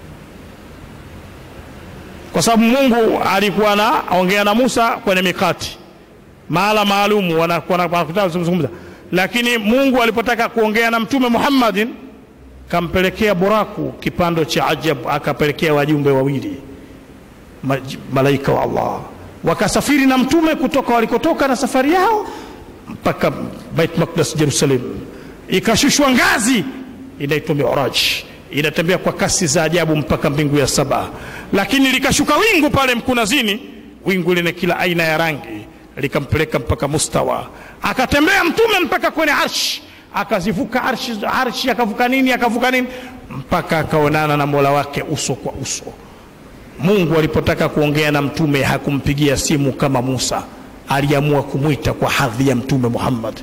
kwa sababu mungu alikuwa anaongea na musa kwenye mikati mahala maalumu wanakuwa na- wanakutana kuzungumza lakini mungu alipotaka kuongea na mtume muhammadin kampelekea buraku kipando cha ajabu akapelekea wajumbe wawili ma- malaika wa allah wakasafiri na mtume kutoka walikotoka na safari yao mpaka bait maqdas jerusalem ikashushwa ngazi inaitwa miraj inatembea kwa kasi za ajabu mpaka mbingu ya saba lakini likashuka wingu pale mkunazini wingu lina kila aina ya rangi likampeleka mpaka mustawa akatembea mtume mpaka kwenye arshi akazivuka arshi, arshi akavuka nini akavuka nini mpaka akaonana na mola wake uso kwa uso mungu alipotaka kuongea na mtume hakumpigia simu kama musa aliamua kumwita kwa hadhi ya mtume muhammad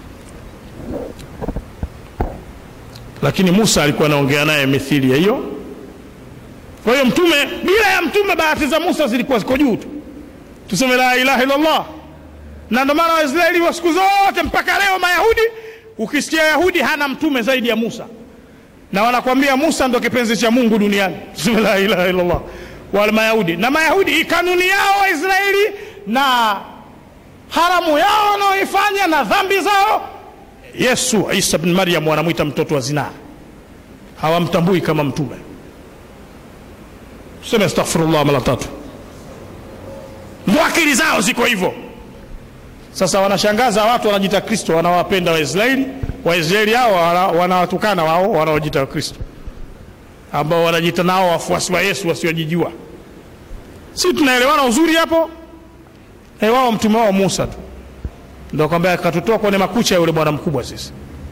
lakini musa alikuwa anaongea naye mithili ya hiyo kwa hiyo mtume bila ya mtume bahati za musa zilikuwa ziko juu tu tuseme la ilaha illallah na ndio maana waisraeli wa siku zote mpaka leo mayahudi ukisikia yahudi hana mtume zaidi ya musa na wanakwambia musa ndo kipenzi cha mungu duniani tuseme la ilaha illallah wale mayahudi na mayahudi hii kanuni yao waisraeli na haramu yao wanaoifanya na dhambi zao yesu isa bin maryam wanamwita mtoto wa zinaa hawamtambui kama mtume tuseme astaghfirullah mara tatu ndo akili zao ziko hivyo sasa wanashangaza watu wanajita kristo wanawapenda waisraeli waisraeli hao wana- wanawatukana wao wanaojita wakristo ambao wanajita nao wafuasi wa yesu wasiojijua si tunaelewana uzuri hapo e wao mtume wao musa tu ndo kwamba akatutoa kwenye makucha ya yule bwana mkubwa sisi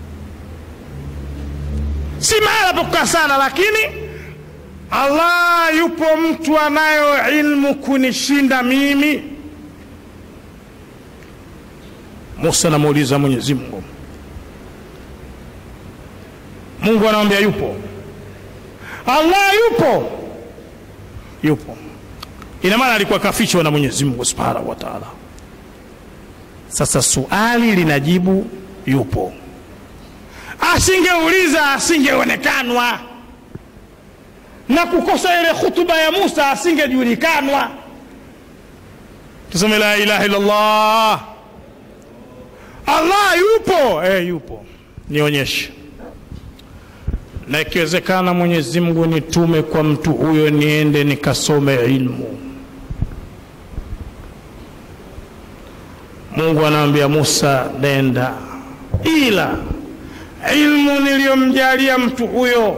si mahala pa kukaa sana lakini allah yupo mtu anayo ilmu kunishinda mimi musa anamuuliza mwenyezi mungu mungu anamwambia yupo allah yupo yupo ina maana alikuwa kafichwa na mwenyezi mungu subhanahu wa taala sasa suali linajibu yupo asingeuliza asingeonekanwa na kukosa ile khutuba ya musa asingejulikanwa tuseme la ilaha illallah allah yupo eh, yupo nionyeshe na ikiwezekana mwenyezi mungu nitume kwa mtu huyo niende nikasome ilmu mungu anamwambia musa nenda ila ilmu niliyomjalia mtu huyo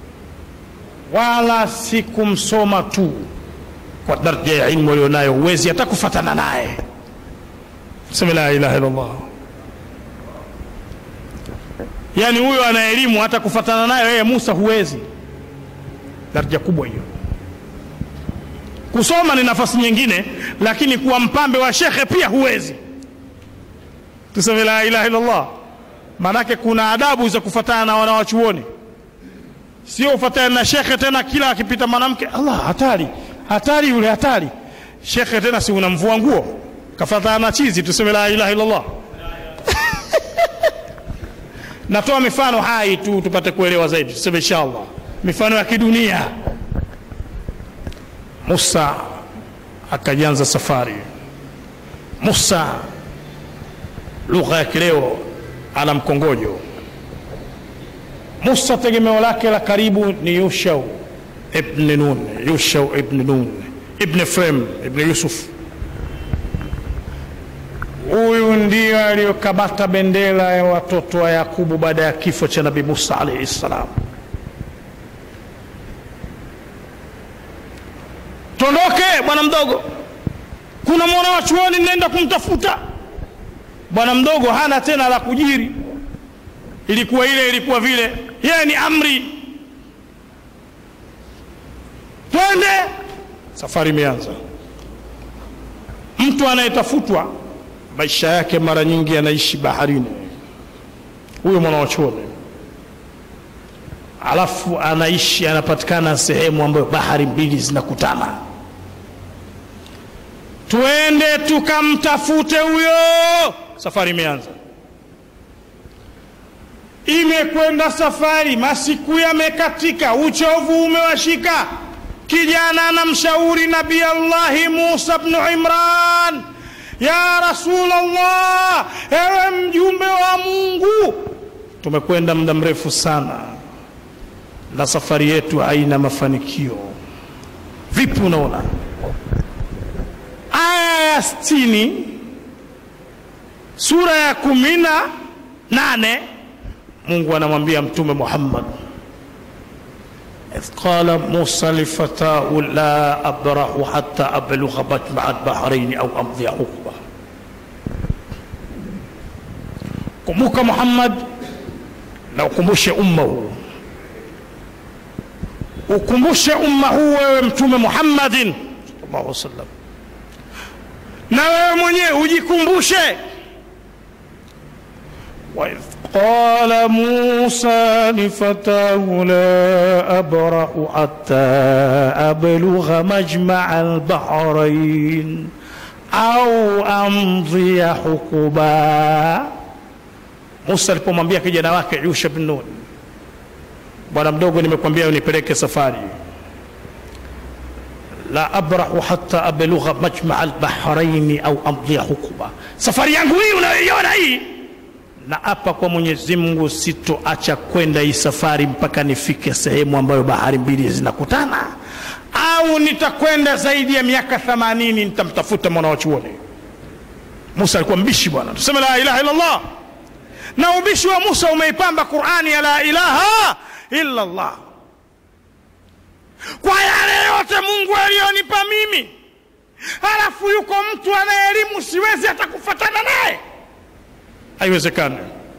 wala sikumsoma tu kwa daraja ya ilmu alionayo huwezi hata kufatana naye seme la ilaha illallah yaani huyo ana elimu hata kufatana nayo yeye musa huwezi daraja kubwa hiyo kusoma ni nafasi nyingine lakini kuwa mpambe wa shekhe pia huwezi tuseme la ilaha illallah maanake kuna adabu za kufatana na wanawachuoni sio ufatane na shekhe tena kila akipita mwanamke allah hatari hatari yule hatari shekhe tena si unamvua nguo kafatana na chizi tuseme la ilaha illallah natoa mifano hai tu tupate kuelewa zaidi tuseme inshallah mifano ya kidunia musa akajanza safari musa lugha ya kileo ana mkongojo musa tegemeo lake la karibu ni yushau ibn nun yushau ibn nun ibn frem ibn yusuf huyu ndio aliyokabata bendera ya watoto wa yakubu baada ya kifo cha nabii musa alaihi ssalam tondoke bwana mdogo kuna mwana wa chuoni nenda kumtafuta bwana mdogo hana tena la kujiri ilikuwa ile ilikuwa vile yeye ni amri twende safari imeanza mtu anayetafutwa maisha yake mara nyingi anaishi baharini huyo mwana wa chuoni alafu anaishi anapatikana sehemu ambayo bahari mbili zinakutana tuende tukamtafute huyo safari imeanza imekwenda safari masiku yamekatika uchovu umewashika kijana anamshauri nabii allahi musa bnu imran ya rasulllah ewe mjumbe wa mungu tumekwenda muda mrefu sana na safari yetu haina mafanikio vipi unaona aya ya stini sura ya kumi na nane mungu anamwambia mtume muhammad إذ قال موسى لفتاه لا أبرح حتى أبلغ مجمع البحرين أو أمضي حقبة kumbuka muhammad na ukumbushe umma huu ukumbushe umma huu wewe mtume muhammadin sallallahu wasallam na wewe mwenyewe ujikumbushe waidh قال موسى لفتاه لا أبرح حتى أبلغ مجمع البحرين أو أمضي حقبا Musa alipomwambia kijana wake Yusha bin Nun, bwana mdogo, nimekwambia unipeleke safari, la abrahu hatta ablugha majmaa albahraini au amdhia hukuba, safari yangu hii unayoiona hii na apa kwa Mwenyezi Mungu sitoacha kwenda hii safari mpaka nifike sehemu ambayo bahari mbili zinakutana, au nitakwenda zaidi ya miaka 80 nitamtafuta mwana wa chuoni. Musa alikuwa mbishi bwana, tuseme la ilaha illa Allah. Na ubishi wa Musa umeipamba Qur'ani ya la ilaha illa Allah. Kwa yale yote Mungu aliyonipa mimi, halafu yuko mtu ana elimu, siwezi hata kufatana naye haiwezekani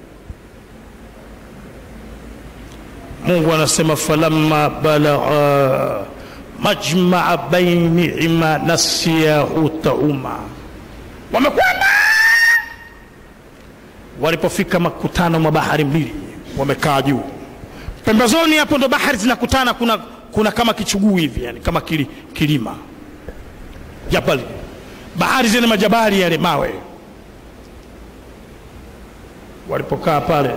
mungu anasema falamma balagha majmaa bainihima nasiya hutahuma wamekwenda walipofika makutano mwa bahari mbili wamekaa juu pembezoni hapo ndo bahari zinakutana kuna, kuna kama kichuguu hivi yani kama kili, kilima jabali bahari zile majabali yale mawe walipokaa pale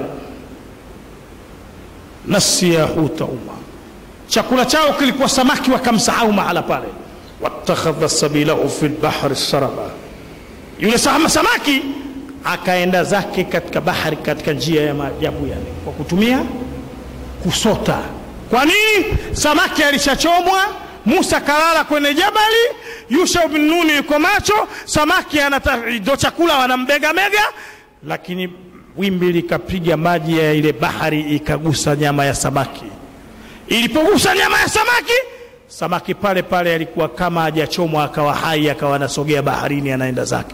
nasiya hutauma chakula chao kilikuwa samaki wakamsahau mahala pale watakhadha sabilahu fi lbahri saraba yule sama samaki akaenda zake katika bahari katika njia ya maajabu yale kwa kutumia kusota kwa nini samaki alishachomwa musa kalala kwenye jabali yusha bin nuni yuko macho samaki ndo chakula wanambegamega lakini wimbi likapiga maji ya ile bahari ikagusa nyama ya samaki. Ilipogusa nyama ya samaki, samaki pale pale alikuwa kama hajachomwa, akawa hai, akawa anasogea baharini, anaenda zake.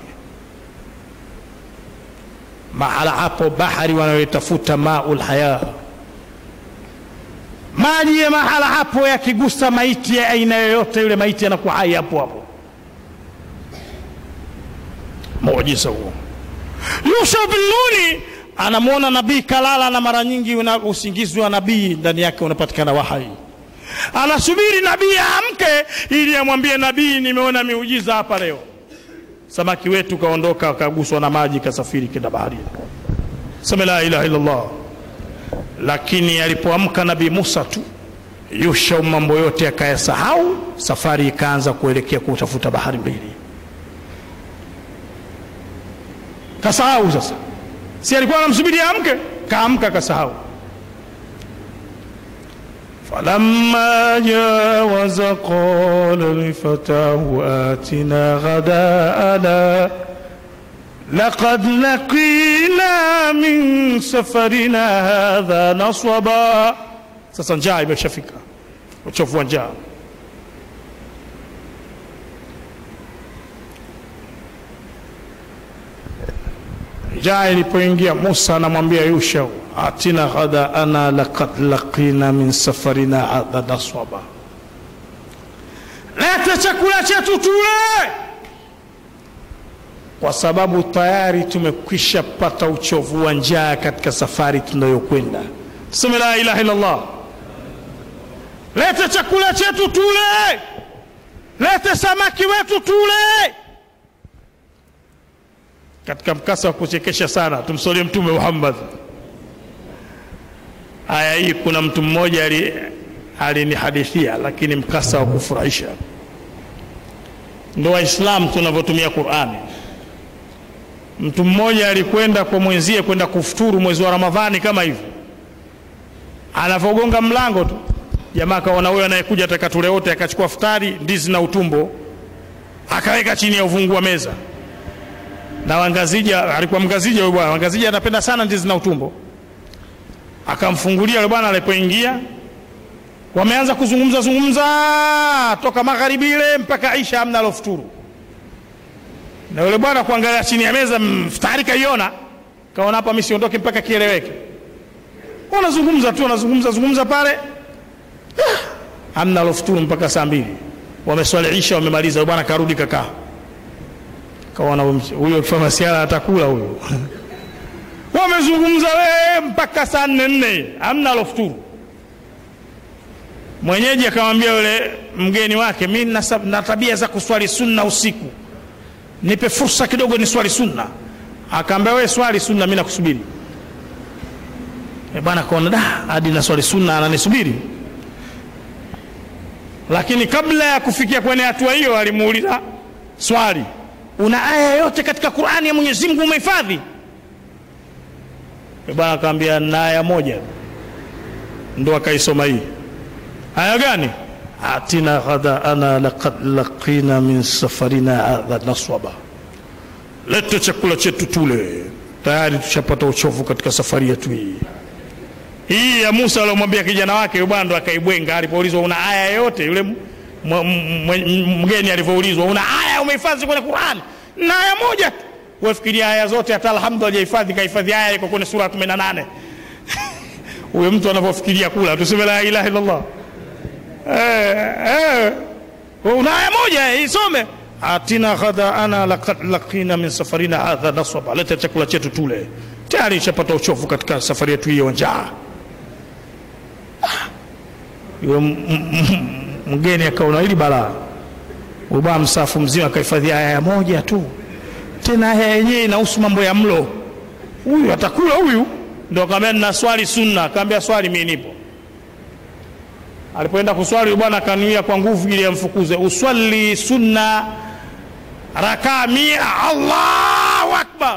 Mahala hapo bahari wanayotafuta maul haya, maji ya mahala hapo yakigusa maiti ya aina yoyote, yule maiti anakuwa hai hapo hapo. Muujiza huo. Yusha bin Nuni anamwona nabii kalala, na mara nyingi una usingizi wa nabii ndani yake unapatikana wahai. Anasubiri nabii aamke ili amwambie nabii, nimeona miujiza hapa leo. Samaki wetu kaondoka, akaguswa na maji, kasafiri kenda baharini. Sema la ilaha illallah. Lakini alipoamka nabii Musa tu, Yusha mambo yote akayasahau, safari ikaanza kuelekea kutafuta bahari mbili. Kasahau sasa si alikuwa anamsubiri amke, kaamka kasahau. falamma jawaza qala lifatahu atina ghadaana laqad laqina min safarina hadha naswaba. Sasa njaa imeshafika, uchovu wa njaa. njaa ilipoingia Musa anamwambia Yusha, atina ghadaana laqad laqina min safarina hadha naswaba, leta chakula chetu tule, kwa sababu tayari tumekwisha pata uchovu wa njaa katika safari tunayokwenda. Tuseme la ilaha illallah. lete chakula chetu tule, lete samaki wetu tule. Katika mkasa wa kuchekesha sana, tumsolie Mtume Muhammad. Aya hii kuna mtu mmoja alinihadithia, lakini mkasa wa kufurahisha. Ndo Waislamu tunavyotumia Qurani. Mtu mmoja alikwenda kwa mwenzie kwenda kufuturu mwezi wa Ramadhani kama hivi, anavyogonga mlango tu jamaa akaona huyo anayekuja ataka tule wote, akachukua futari, ndizi na utumbo, akaweka chini ya uvungu wa meza. Na Wangazija alikuwa Mngazija huyo bwana, Wangazija anapenda sana ndizi na utumbo. Akamfungulia yule bwana, alipoingia wameanza kuzungumza zungumza toka magharibi ile mpaka Isha, amna alofuturu. Na yule bwana kuangalia chini ya meza, futari kaiona, kaona hapa mimi siondoke mpaka kieleweke. Wanazungumza tu, wanazungumza zungumza pale hamna alofuturu mpaka saa mbili, wameswali Isha, wamemaliza. Bwana karudi kakaa, kaona huyo famasiala atakula huyo wamezungumza we mpaka saa nne nne, hamna alofuturu. Mwenyeji akamwambia yule mgeni wake, mi na tabia za kuswali sunna usiku, nipe fursa kidogo ni swali sunna. Akaambia we swali sunna, mi nakusubiri. E bwana kaona da, hadi na swali sunna ananisubiri lakini kabla ya kufikia kwenye hatua hiyo alimuuliza swali, una aya yote katika Qur'ani ya Mwenyezi Mungu umehifadhi? Bwana akamwambia na aya moja, ndo akaisoma hii. Aya gani? atina ghadaana laqad laqina min safarina hadha naswaba, lete chakula chetu tule, tayari tushapata uchovu katika safari yetu hii hii ya Musa aliyomwambia kijana wake yule bwana ndo akaibwenga. Alipoulizwa una aya yote, yule mgeni alivyoulizwa una aya umehifadhi kwenye Qur'an? Na aya moja tu. Wafikiria aya zote, hata alhamdu hajahifadhi, kahifadhi aya iko kwenye sura 18. Huyo mtu anavyofikiria kula, tuseme la ilaha illallah. Eh, eh, una aya moja isome, atina ghadaana laqad laqina min safarina hadha nasaba, leta chakula chetu tule, tayari ishapata uchovu katika safari yetu hiyo njaa yule mgeni akaona hili balaa, ubaa msafu mzima akahifadhi aya moja tu, tena aya yenyewe inahusu mambo ya mlo. Huyu atakula huyu? Ndo akamwambia nina swali sunna. Akamwambia swali, mimi nipo. Alipoenda kuswali bwana akanuia kwa nguvu ili amfukuze, uswali sunna rakaa mia. Allahu akbar!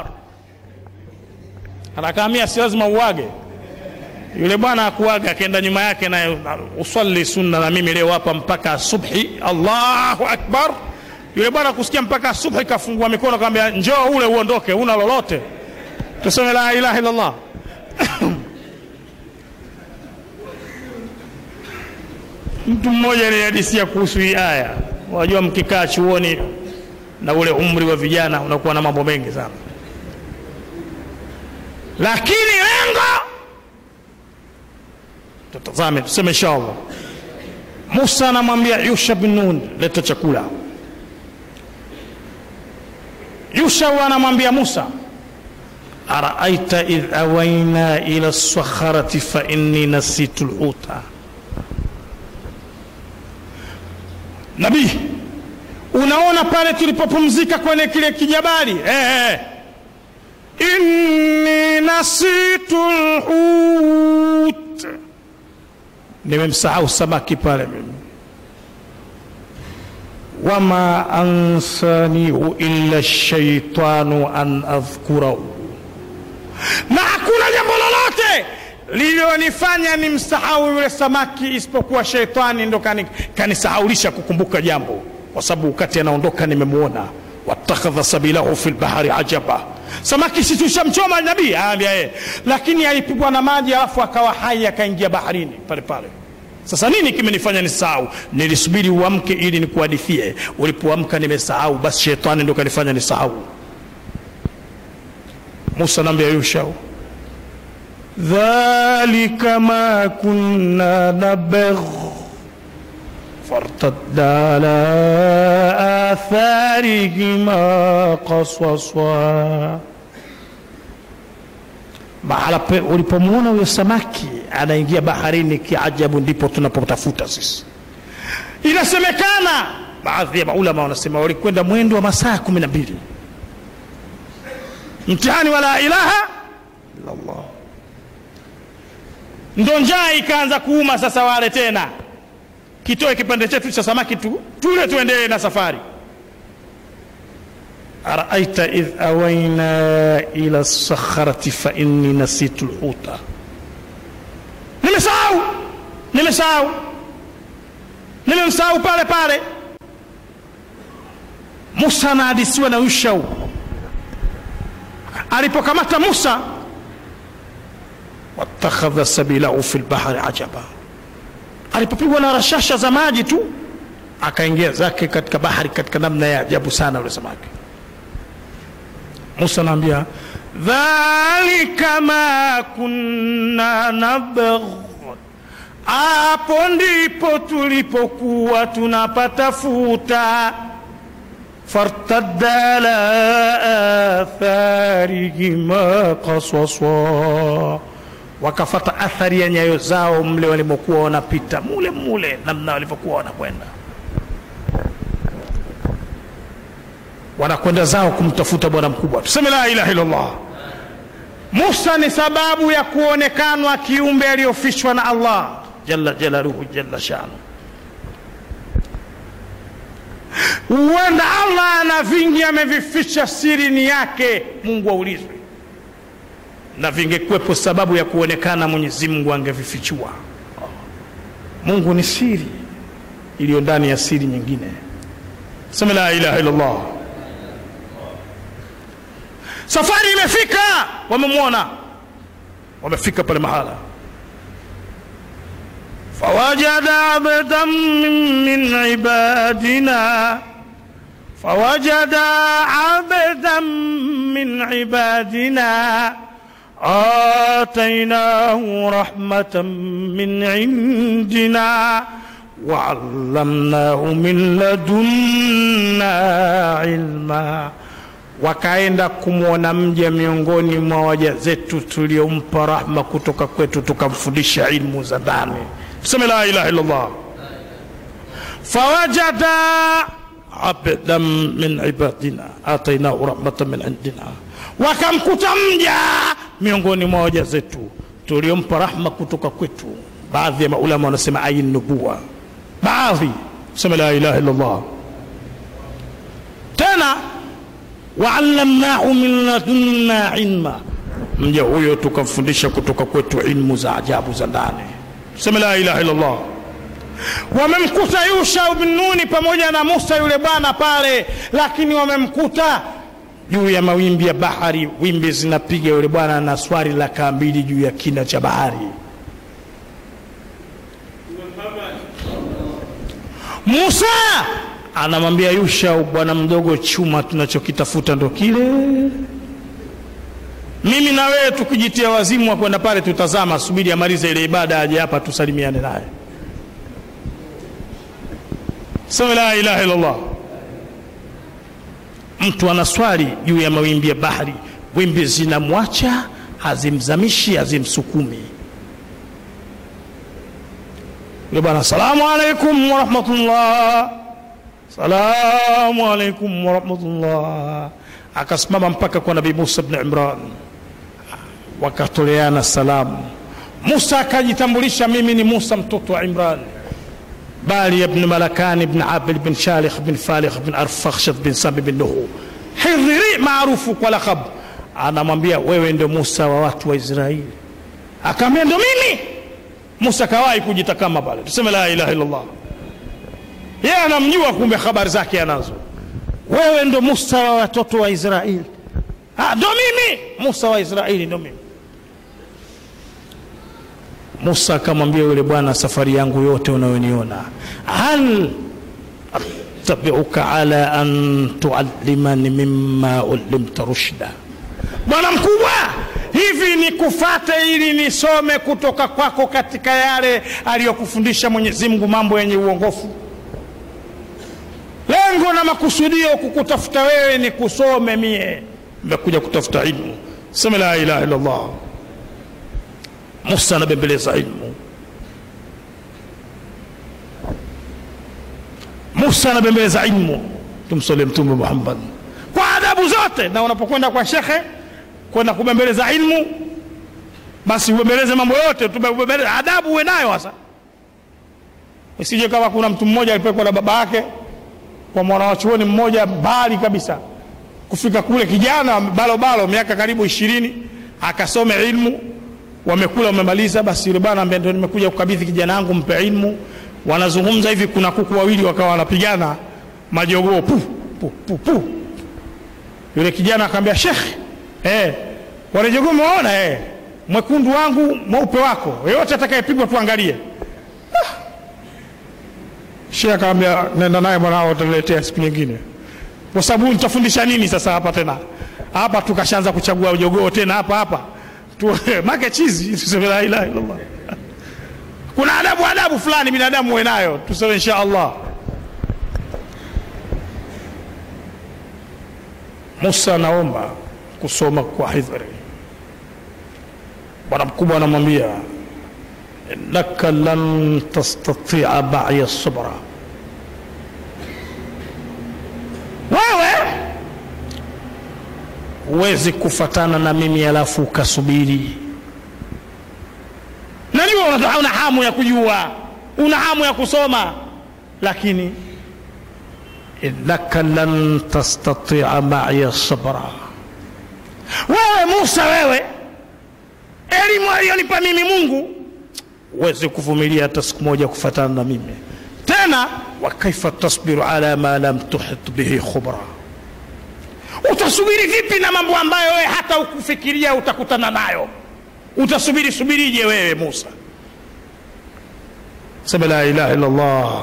rakaa mia si lazima uage yule bwana akuaga akaenda nyuma yake naye uswali sunna na mimi leo hapa mpaka subhi. Allahu akbar! Yule bwana kusikia mpaka subhi, kafungua mikono akamwambia, njoo ule uondoke, una lolote? Tuseme la ilaha illallah. Mtu mmoja alihadisia kuhusu hii aya. Wajua, mkikaa chuoni na ule umri wa vijana unakuwa na mambo mengi sana, lakini lengo tutazame, tuseme inshallah. Musa anamwambia Yusha bin Nun, leta chakula. Yusha anamwambia Musa, araaita idh awaina ila sakharati fa inni nasitu lhuta. Nabii, unaona pale tulipopumzika kwenye kile kijabali eh, eh. inni nasitu lhut nimemsahau samaki pale mimi. wama ansanihu illa shaitanu an adhkurahu, na hakuna jambo lolote lililonifanya nimsahau yule samaki isipokuwa sheitani ndo kanisahaulisha kukumbuka jambo, kwa sababu wakati anaondoka nimemwona. watakhadha sabilahu fi lbahari ajaba, samaki si tushamchoma nabii? Aambia yeye, lakini alipigwa na maji alafu akawa hai akaingia baharini pale pale. Sasa nini kimenifanya nisahau? Nilisubiri uamke ili nikuhadithie. Ulipoamka nimesahau, basi shetani ndo kanifanya nisahau. Musa naambia Yusha, dhalika ma kunna nabgh fartadda ala atharihima qaswaswa mahala pe- ulipomwona huyo samaki anaingia baharini kiajabu ndipo tunapotafuta sisi inasemekana baadhi ya maulama wanasema walikwenda mwendo wa masaa kumi na mbili mtihani wa la ilaha illallah ndo njaa ikaanza kuuma sasa wale tena kitoe kipande chetu cha samaki tu tule tuendelee na safari araaita idh awaina ila lsakharati fainni nasitu lhuta nimesahau nimesahau nimemsahau pale pale musa anahadisiwa na yushau alipokamata musa watakhadha sabilahu fi lbahri ajaba alipopigwa na rashasha za maji tu akaingia zake katika bahari katika namna ya ajabu sana ule samaki musa anaambia dhalika ma kunna nabgh hapo ndipo tulipokuwa tunapatafuta fartadda ala atharihima qasasa wakafata athari ya nyayo zao mle walimokuwa wanapita mule mule namna walivyokuwa wanakwenda wanakwenda zao kumtafuta bwana mkubwa tuseme la ilaha illallah musa ni sababu ya kuonekanwa kiumbe aliyofichwa na allah jalla jalaluhu jalla shanu huenda allah ana vingi amevificha siri ni yake mungu aulizwe na vingekuwepo sababu ya kuonekana mwenyezi mungu angevifichua mungu ni siri iliyo ndani ya siri nyingine sema la ilaha illallah safari imefika wamemwona wamefika pale mahala فوجد عبدا من من عبادنا فوجد عبدا من عبادنا آتيناه رحمة من عندنا وعلمناه من لدنا علما wakaenda kumwona mja miongoni mwa waja zetu tuliompa rahma kutoka kwetu tukamfundisha ilmu za ndani tuseme la ilaha illallah fawajada abdan min ibadina atainahu rahmatan min indina wakamkuta mja miongoni mwa waja zetu tuliompa rahma kutoka kwetu baadhi ya maulama wanasema ayin nubuwa baadhi tuseme la ilaha illallah tena waallamnahu min ladunna ilma mja huyo tukamfundisha kutoka kwetu ilmu za ajabu za ndani tuseme la ilaha illallah wamemkuta yusha bin nuni pamoja na musa yule bwana pale lakini wamemkuta juu ya mawimbi ya bahari wimbi zinapiga yule bwana na swari la kaa mbili juu ya kina cha bahari musa anamwambia yusha bwana mdogo chuma tunachokitafuta ndo kile mimi na wewe tukijitia wazimu wa kwenda pale tutazama subiri amalize ile ibada aje hapa tusalimiane naye sema la ilaha illallah mtu anaswali juu ya mawimbi ya bahari wimbi zinamwacha hazimzamishi hazimsukumi yule bwana salamu alaikum warahmatullah salamu alaikum warahmatullah akasimama mpaka kwa nabii musa bni imran wakatoleana salamu musa akajitambulisha mimi ni musa mtoto wa imran bali ibn malakani ibn abil bin shalikh bin falikh bin arfakhshad bin sami bin nuhu hidhiri maarufu kwa lakab anamwambia wewe ndio musa wa watu wa israeli akaambia ndo mimi musa kawahi kujitakama pale tuseme la ilaha illallah yeye anamjua kumbe habari zake anazo wewe ndo musa wa watoto wa israeli ndo mimi musa wa israeli ndo mimi musa akamwambia yule bwana safari yangu yote unayoniona hal attabiuka ala an tuallimani mima ulimta rushda bwana mkubwa hivi ni kufate ili nisome kutoka kwako katika yale aliyokufundisha mwenyezi mungu mambo yenye uongofu lengo na makusudio kukutafuta wewe ni kusome mie nimekuja kutafuta ilmu seme la ilaha illallah musa anabembeleza ilmu musa anabembeleza ilmu tumsole mtume muhammad kwa adabu zote na unapokwenda kwa shekhe kwenda kubembeleza ilmu basi ubembeleze mambo yote ubembeleze adabu uwe nayo sasa isije kama kuna mtu mmoja alipelekwa na baba yake kwa mwanawachuoni mmoja mbali kabisa kufika kule kijana balobalo miaka karibu ishirini akasome ilmu wamekula wamemaliza basi yule bwana ambia ndio nimekuja kukabidhi kijana wangu mpe ilmu wanazungumza hivi kuna kuku wawili wakawa wanapigana majogoo pu pu pu pu yule kijana akamwambia shekhe eh wale jogoo umeona eh mwekundu wangu mweupe wako yoyote atakayepigwa tuangalie ah. shekhe akamwambia nenda naye mwanao utaletea siku nyingine kwa sababu nitafundisha nini sasa hapa tena hapa tukashaanza kuchagua jogoo tena hapa hapa tu, make chizi tuseme la ilaha illallah kuna adabu adabu fulani binadamu uwe nayo tuseme insha allah musa anaomba kusoma kwa hidhri bwana mkubwa anamwambia innaka lan tastatia maya sabra wewe huwezi kufatana na mimi alafu ukasubiri najua una, una hamu ya kujua una hamu ya kusoma lakini innaka lan tastatia maya sabra wewe musa wewe elimu aliyonipa mimi mungu huwezi kuvumilia hata siku moja kufatana na mimi tena wakaifa tasbiru ala ma lam tuhit bihi khubra utasubiri vipi na mambo ambayo wewe hata ukufikiria utakutana nayo utasubiri subirije wewe musa sema la ilaha illallah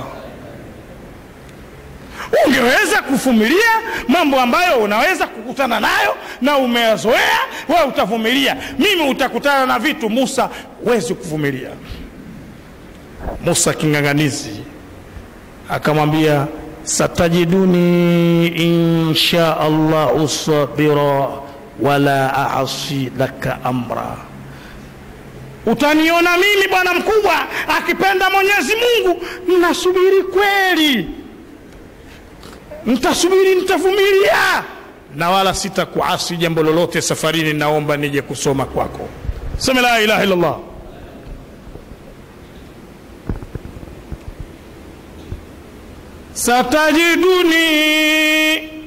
ungeweza kuvumilia mambo ambayo unaweza kukutana nayo na umeyazoea wewe utavumilia mimi utakutana na vitu musa huwezi kuvumilia musa king'ang'anizi akamwambia satajiduni insha allahu sabira wala asi laka amra utaniona mimi bwana mkubwa akipenda mwenyezi mungu nasubiri kweli ntasubiri nitavumilia na wala sitakuasi jambo lolote safarini naomba nije kusoma kwako seme la ilaha illallah satajiduni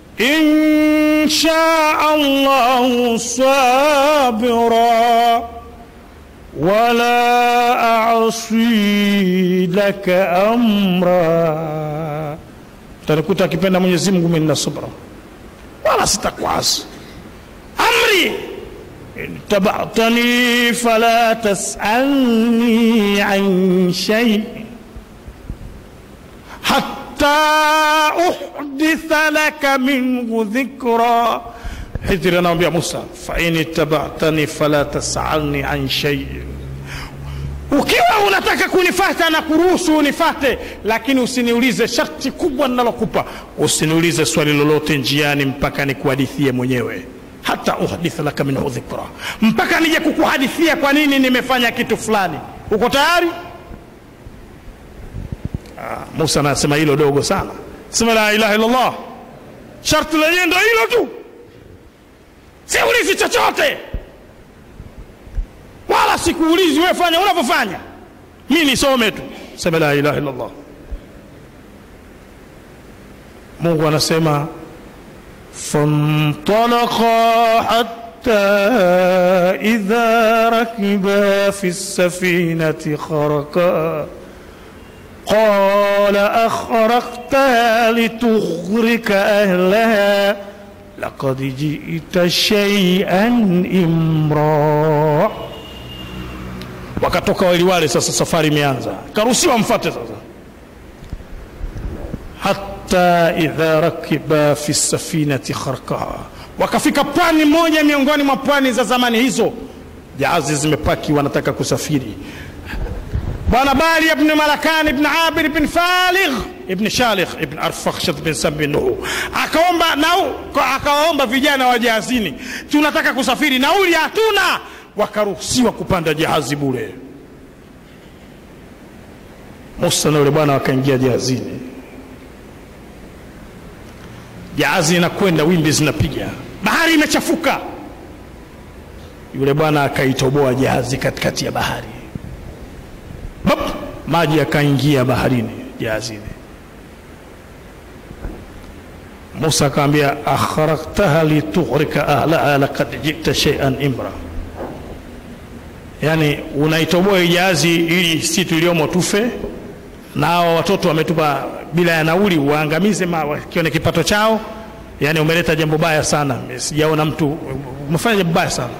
insha allahu sabira wala asi laka amra utanikuta akipenda mwenyezi mungu mimi nina subra wala sitakuasi amri itabatani fala tasalni an shai hatta uhditha laka minhu dhikra hidhiri anamwambia musa fain itabatani fala tasalni an shaiin ukiwa unataka kunifata na kuruhusu unifate lakini usiniulize sharti kubwa ninalokupa usiniulize swali lolote njiani mpaka nikuhadithie mwenyewe hata uhditha laka minhu dhikra mpaka nije kukuhadithia kwa nini nimefanya kitu fulani uko tayari ah, musa anasema hilo dogo sana sema la ilaha illallah sharti lenyewe ndo hilo tu siulizi chochote wala sikuulizi wewe fanya unavyofanya mi nisome tu sema la ilaha illallah mungu anasema فانطلقا حتى إذا ركبا في السفينة خرقا قال أخرقتها لتغرك أهلها لقد جئت شيئا إمرا wakatoka wawili wale sasa safari imeanza karuhusiwa mfate sasa hata idha rakiba fi safinati kharkaha wakafika pwani moja miongoni mwa pwani za zamani hizo jahazi zimepaki wanataka kusafiri bwana bali ibn malakan ibn abir ibn faligh ibn shalikh ibn arfakhshat bin sambi nuhu akaomba nau akawaomba vijana wa jahazini tunataka kusafiri nauli hatuna wakaruhusiwa kupanda jahazi bure. Musa na yule bwana wakaingia jahazini, jahazi inakwenda, wimbi zinapiga, bahari imechafuka. Yule bwana akaitoboa jahazi katikati ya bahari, Bap! maji yakaingia baharini jahazini. Musa akamwambia, akhraqtaha litughrika ahlaha laqad jita shay'an imra, yani unaitoboa hii jahazi ili si tuliomo tufe, na hao watoto wametupa bila ya nauli, uangamize wakione kipato chao. Yani umeleta jambo baya sana, sijaona mtu umefanya jambo baya sana.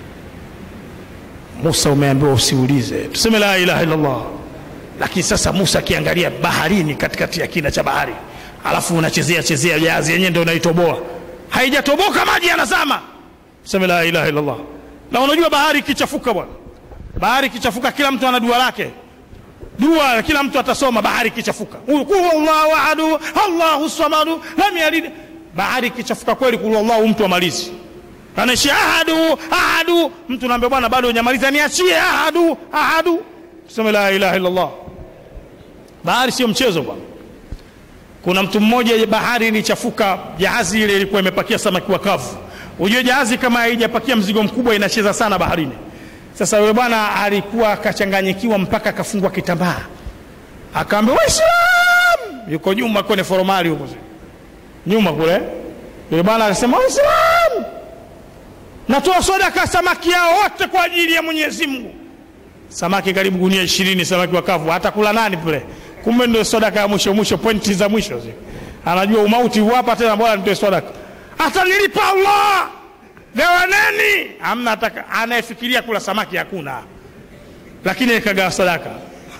Musa umeambiwa usiulize, tuseme la ilaha illallah. Lakini sasa Musa akiangalia baharini, katikati ya kina cha bahari, alafu unachezea chezea jahazi yenyewe ndio unaitoboa, haijatoboka maji yanazama, tuseme la ilaha illallah. Na unajua bahari ikichafuka, bwana, bahari ikichafuka, kila mtu ana dua lake, dua kila mtu atasoma. Bahari ikichafuka, qul huwallahu ahadu allahu samadu lam yalid. Bahari ikichafuka kweli, qul huwallahu mtu amalizi anaishi ahadu ahadu, mtu naambia bwana, bado hujamaliza, niachie ahadu ahadu, tuseme la ilaha illallah. Bahari sio mchezo bwana. Kuna mtu mmoja, bahari ilichafuka, jahazi ile ilikuwa imepakia samaki wakavu. Ujue jahazi kama haijapakia mzigo mkubwa inacheza sana baharini. Sasa yule bwana alikuwa akachanganyikiwa mpaka akafungwa kitambaa, akaambia Waislamu, yuko nyuma kwenye foromali huko nyuma kule. Yule bwana akasema Waislamu, natoa sadaka samaki yao wote kwa ajili ya Mwenyezi Mungu. Samaki karibu gunia ishirini, samaki wakavu, hata kula nani pale? Kumbe ndio sadaka ya mwisho mwisho, pointi za mwisho zi. Anajua umauti hapa tena, bora nitoe sadaka, atanilipa Allah gawaneni. Amna ataka anayefikiria kula samaki hakuna, lakini ikagawa sadaka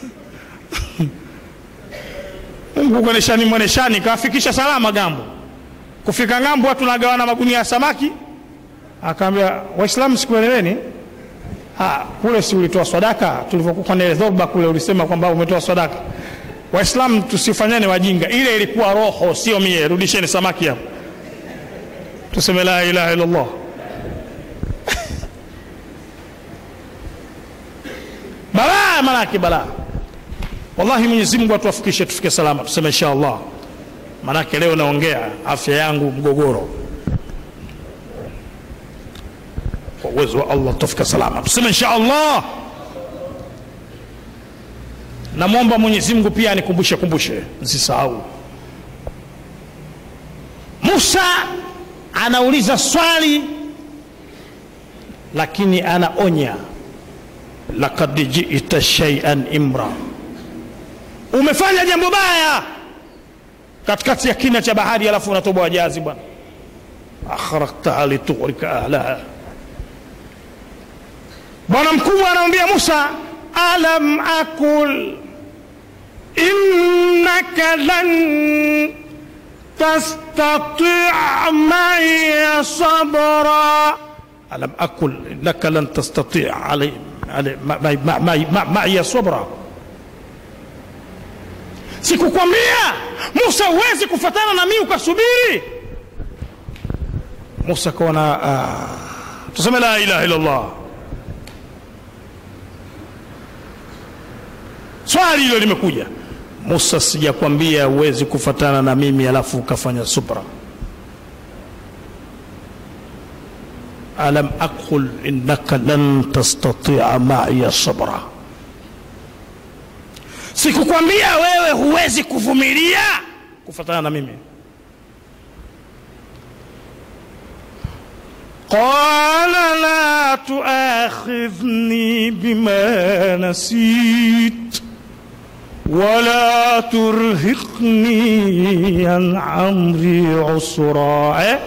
Mungu kweneshani mweneshani kawafikisha salama gambo. Kufika ngambo, watu nagawana magunia ya samaki Akaambia Waislamu, sikueleweni. Kule si ulitoa sadaka? Tulivyokuwa na dhoba kule ulisema kwamba umetoa sadaka. Waislamu tusifanyane wajinga, ile ilikuwa roho, sio mie. Rudisheni samaki hapo, tuseme la ilaha illallah. Balaa manake balaa. Wallahi, Mwenyezi Mungu atuwafikishe tufike salama, tuseme insha Allah. Manake leo naongea afya yangu mgogoro kwa uwezo wa Allah tutafika salama, tuseme insha Allah. Namwomba Mwenyezi Mungu pia anikumbushe kumbushe, nsisahau. Musa anauliza swali, lakini anaonya, laqad ji'ta shay'an imra, umefanya jambo baya katikati ya kina cha bahari, alafu unatoboa jahazi bwana. akhraqtaha litughrika ahlaha Bwana mkubwa anamwambia Musa, alam akul innaka lan tastatia maiya sabra, alam akul innaka lan tastatia maiya sabra, sikukwambia Musa huwezi kufatana na mimi ukasubiri? Musa kaona, uh, tuseme la ilaha illallah Swali hilo limekuja, Musa, sijakwambia huwezi kufatana na mimi alafu ukafanya subra? alam aqul innaka lan tastatia maiya sabra, sikukwambia wewe huwezi kuvumilia kufatana na mimi? qala la tuakhidhni bima nasit wala turhiqni an amri usra eh?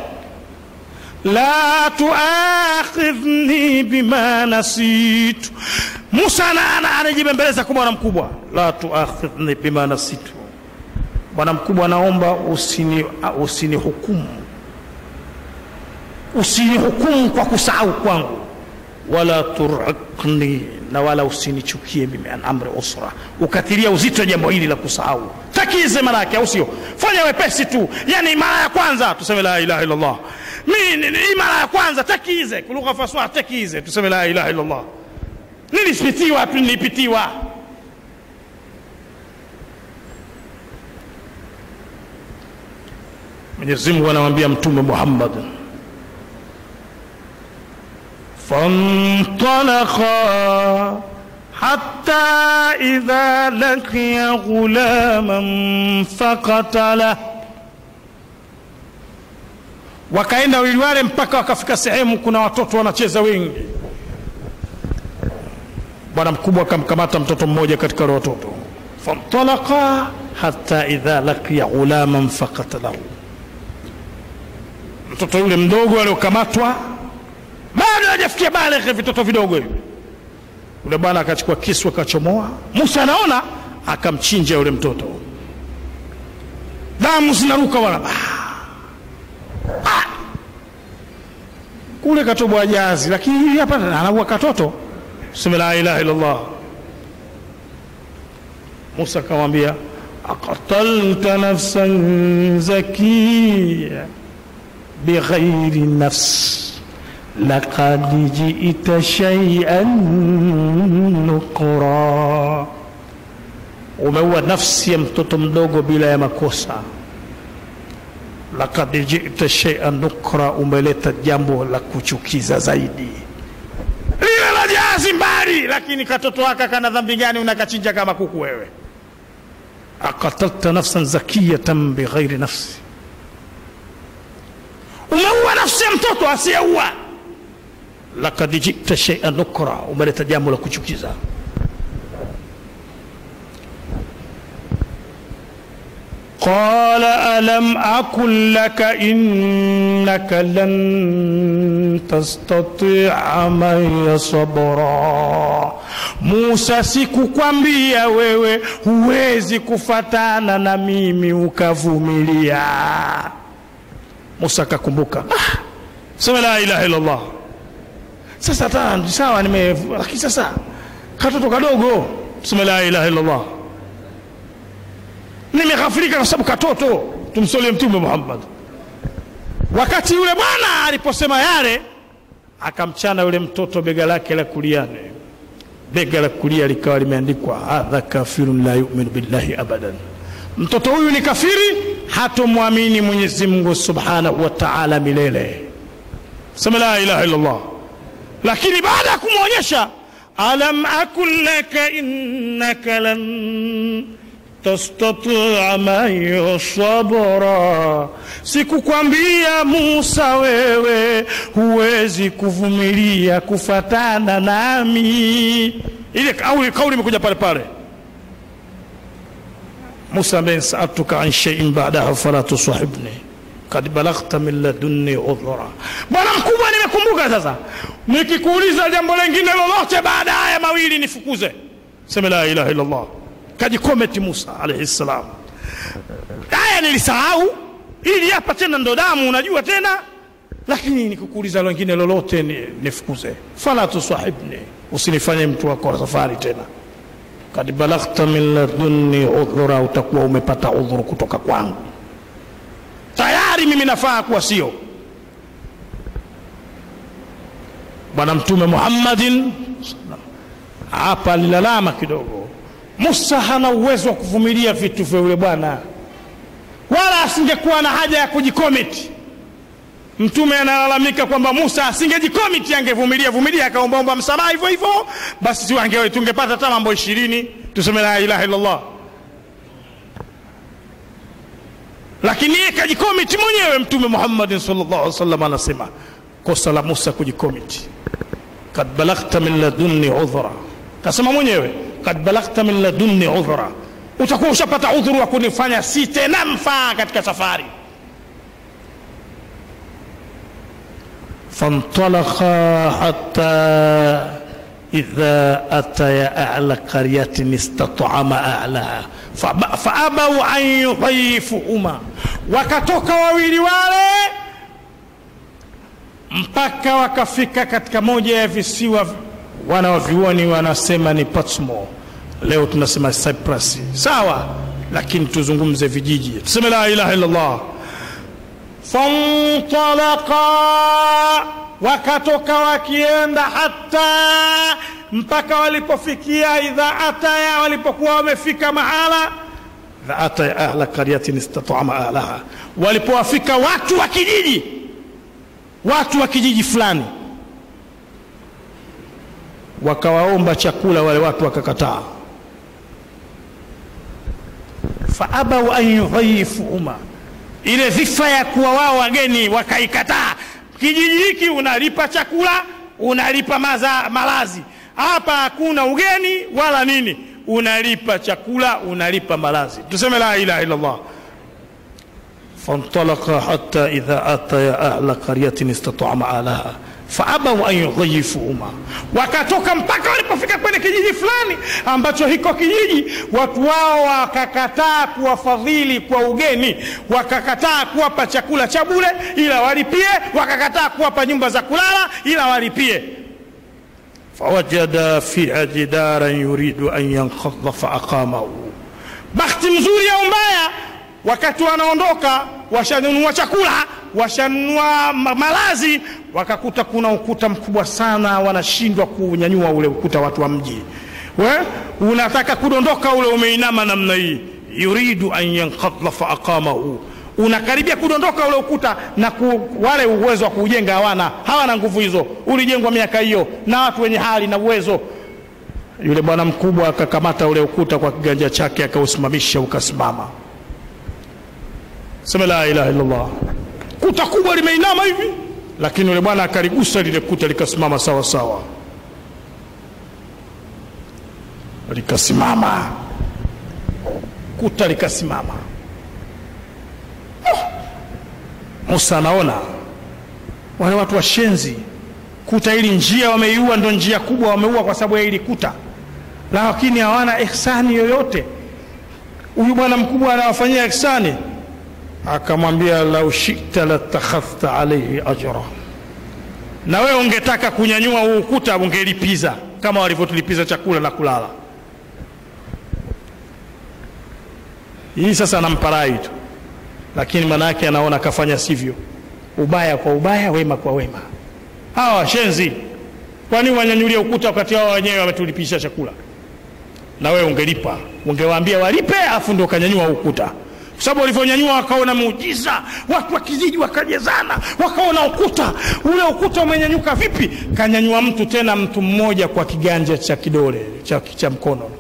la tuakhidhni bima nasitu. Musa anajibembeleza kwa bwana mkubwa, la tuakhidhni bima nasitu. Bwana mkubwa, naomba usini usinihukumu usinihukumu kwa kusahau kwangu, wala turhiqni, na wala usinichukie mimi an amri usra, ukatilia uzito jambo hili la kusahau. Takize manake, au sio? Fanya wepesi tu, yani mara ya kwanza tuseme la ilaha illallah mi hii mara ya kwanza takize kulugha faswa takize tuseme la ilaha illallah nilipitiwa tu nilipitiwa mwenyezi mungu anamwambia mtume muhammad فانطلقا حتى إذا لقي غلاما فقتله wakaenda wawili wale mpaka wakafika sehemu kuna watoto wanacheza wengi bwana mkubwa akamkamata mtoto mmoja katika wale watoto fantalaka hata idha laqiya ghulaman fakatalahu mtoto yule mdogo aliokamatwa bado hajafikia baleghe vitoto vidogo hivi yule bwana akachukua kisu akachomoa musa anaona akamchinja yule mtoto damu zinaruka wala kule katobwa jazi lakini hili hapa anaua katoto sema la ilaha illallah musa akamwambia aqatalta nafsan zakiya bighairi nafs لقد جئت شيئا نكرا umeua nafsi ya mtoto mdogo bila ya makosa lakad jita sheian nukra umeleta jambo la kuchukiza zaidi lile la jazi mbali lakini katoto waka kana dhambi gani unakachinja kama kuku wewe akatalta nafsan zakiyatan bighairi nafsi umeua nafsi ya mtoto asiyeua lakad jita sheian nukra umeleta jambo la kuchukiza قال ألم أقل لك إنك لن تستطيع معي صبرا Musa, sikukwambia wewe huwezi kufatana na mimi ukavumilia. Musa akakumbuka, ah, sema la ilaha illallah. Sasa hata sawa, nime lakini sasa katoto kadogo, sema la ilaha illallah nimeghafirika kwa sababu katoto tumsolie mtume muhammad wakati yule bwana aliposema yale akamchana yule mtoto bega lake la kuliane bega la kulia likawa limeandikwa hadha kafirun la yuminu billahi abadan mtoto huyu ni kafiri hatomwamini mwenyezi mungu subhanahu wa taala milele sema la ilaha illallah lakini baada ya kumwonyesha alam akun laka innaka lan tastatia mayo sabra, sikukwambia Musa wewe huwezi kuvumilia kufatana nami. Ile kauli kauli imekuja pale pale. Musa ambaye saaltuka an shay'in ba'daha fala tusahibni kad balaghta min ladunni udhra. Bwana mkubwa, nimekumbuka sasa, nikikuuliza jambo lingine lolote baada haya mawili nifukuze. Sema la ilaha illa Allah kajikometi Musa alayhi salam. Haya nilisahau, ili hapa tena ndo damu, unajua tena, lakini nikukuuliza lingine lolote nifukuze. Fala tusahibni, usinifanye mtu wako wa safari tena. Kad balaghta min ladunni udhura, utakuwa umepata udhuru kutoka kwangu tayari, mimi nafaa kuwa sio Bwana Mtume Muhammadin hapa alilalama kidogo Musa hana uwezo wa kuvumilia vitu vya yule bwana, wala asingekuwa na haja ya kujikomiti. Mtume analalamika kwamba Musa asingejikomiti, angevumilia vumilia, akaombaomba msamaha hivyo hivyo, basi si wange tungepata hata mambo ishirini tuseme la ilaha illallah, lakini yeye kajikomiti mwenyewe. Mtume Muhammadin sallallahu alaihi wasallam anasema kosa la Musa kujikomiti, kad balaghta min ladunni udhra, kasema mwenyewe kad balaghta min ladunni udhra, utakuwa ushapata udhuru wa kunifanya si tena mfaa katika safari. فانطلقا حتى إذا أتيا أعلى قرية استطعما أعلاها فأبوا أن يضيفوهما wakatoka wawili wale mpaka wakafika katika moja ya visiwa wana wavyuoni wanasema ni Patmo, leo tunasema Cyprus, sawa, lakini tuzungumze vijiji, tuseme la ilaha illallah. fantalaqa wakatoka wakienda hata mpaka walipofikia idha ataya walipokuwa wamefika mahala idha ataya ahla qaryatin istatama ahlaha walipowafika watu wa kijiji watu wa kijiji fulani wakawaomba chakula wale watu wakakataa faabau an yudhaifuhuma ile dhifa ya kuwa wao wageni wakaikataa kijiji hiki unalipa chakula unalipa maza, malazi hapa hakuna ugeni wala nini unalipa chakula unalipa malazi tuseme la ilaha illallah فانطلقا حتى إذا أتيا أهل قرية استطعم أهلها faabau an yudhayifuhuma, wakatoka mpaka walipofika kwenye kijiji fulani ambacho hiko kijiji watu wao wakakataa kuwafadhili kwa ugeni, wakakataa kuwapa chakula cha bure ila walipie, wakakataa kuwapa nyumba za kulala ila walipie. fawajada fiha jidaran yuridu an yanqadha faaqamahu, bahati mzuri au mbaya, wakati wanaondoka washanunua chakula washanunua malazi, wakakuta kuna ukuta mkubwa sana, wanashindwa kunyanyua ule ukuta. Watu wa mji we unataka kudondoka ule, umeinama namna hii, yuridu an yankadha fa aqamahu, unakaribia kudondoka ule ukuta na ku, wale uwezo wa kuujenga hawana, hawana nguvu hizo. Ulijengwa miaka hiyo na watu wenye hali na uwezo. Yule bwana mkubwa akakamata ule ukuta kwa kiganja chake, akausimamisha ukasimama. Sema la ilaha illallah kuta kubwa limeinama hivi, lakini yule bwana akaligusa lile kuta likasimama sawa sawa, likasimama kuta likasimama. Musa anaona wale watu washenzi, kuta hili njia wameiua, ndo njia kubwa wameua kwa sababu ya hili kuta, lakini hawana ihsani yoyote. Huyu bwana mkubwa anawafanyia ihsani akamwambia lau shita latakhadhta alaihi ajra, na wewe ungetaka kunyanyua huu ukuta ungelipiza kama walivyotulipiza chakula na kulala. Hii sasa anampa rai tu, lakini maana yake anaona kafanya sivyo, ubaya kwa ubaya, wema kwa wema. Hawa washenzi, kwani wanyanyulia ukuta wakati wao wenyewe wametulipisha chakula? Na wewe ungelipa, ungewaambia walipe, afu ndio ukanyanyua ukuta kwa sababu walivyonyanyua wakaona muujiza, watu wa kijiji wakajezana, wakaona ukuta ule. Ukuta umenyanyuka vipi? Kanyanyua mtu tena, mtu mmoja kwa kiganja cha kidole cha, cha mkono.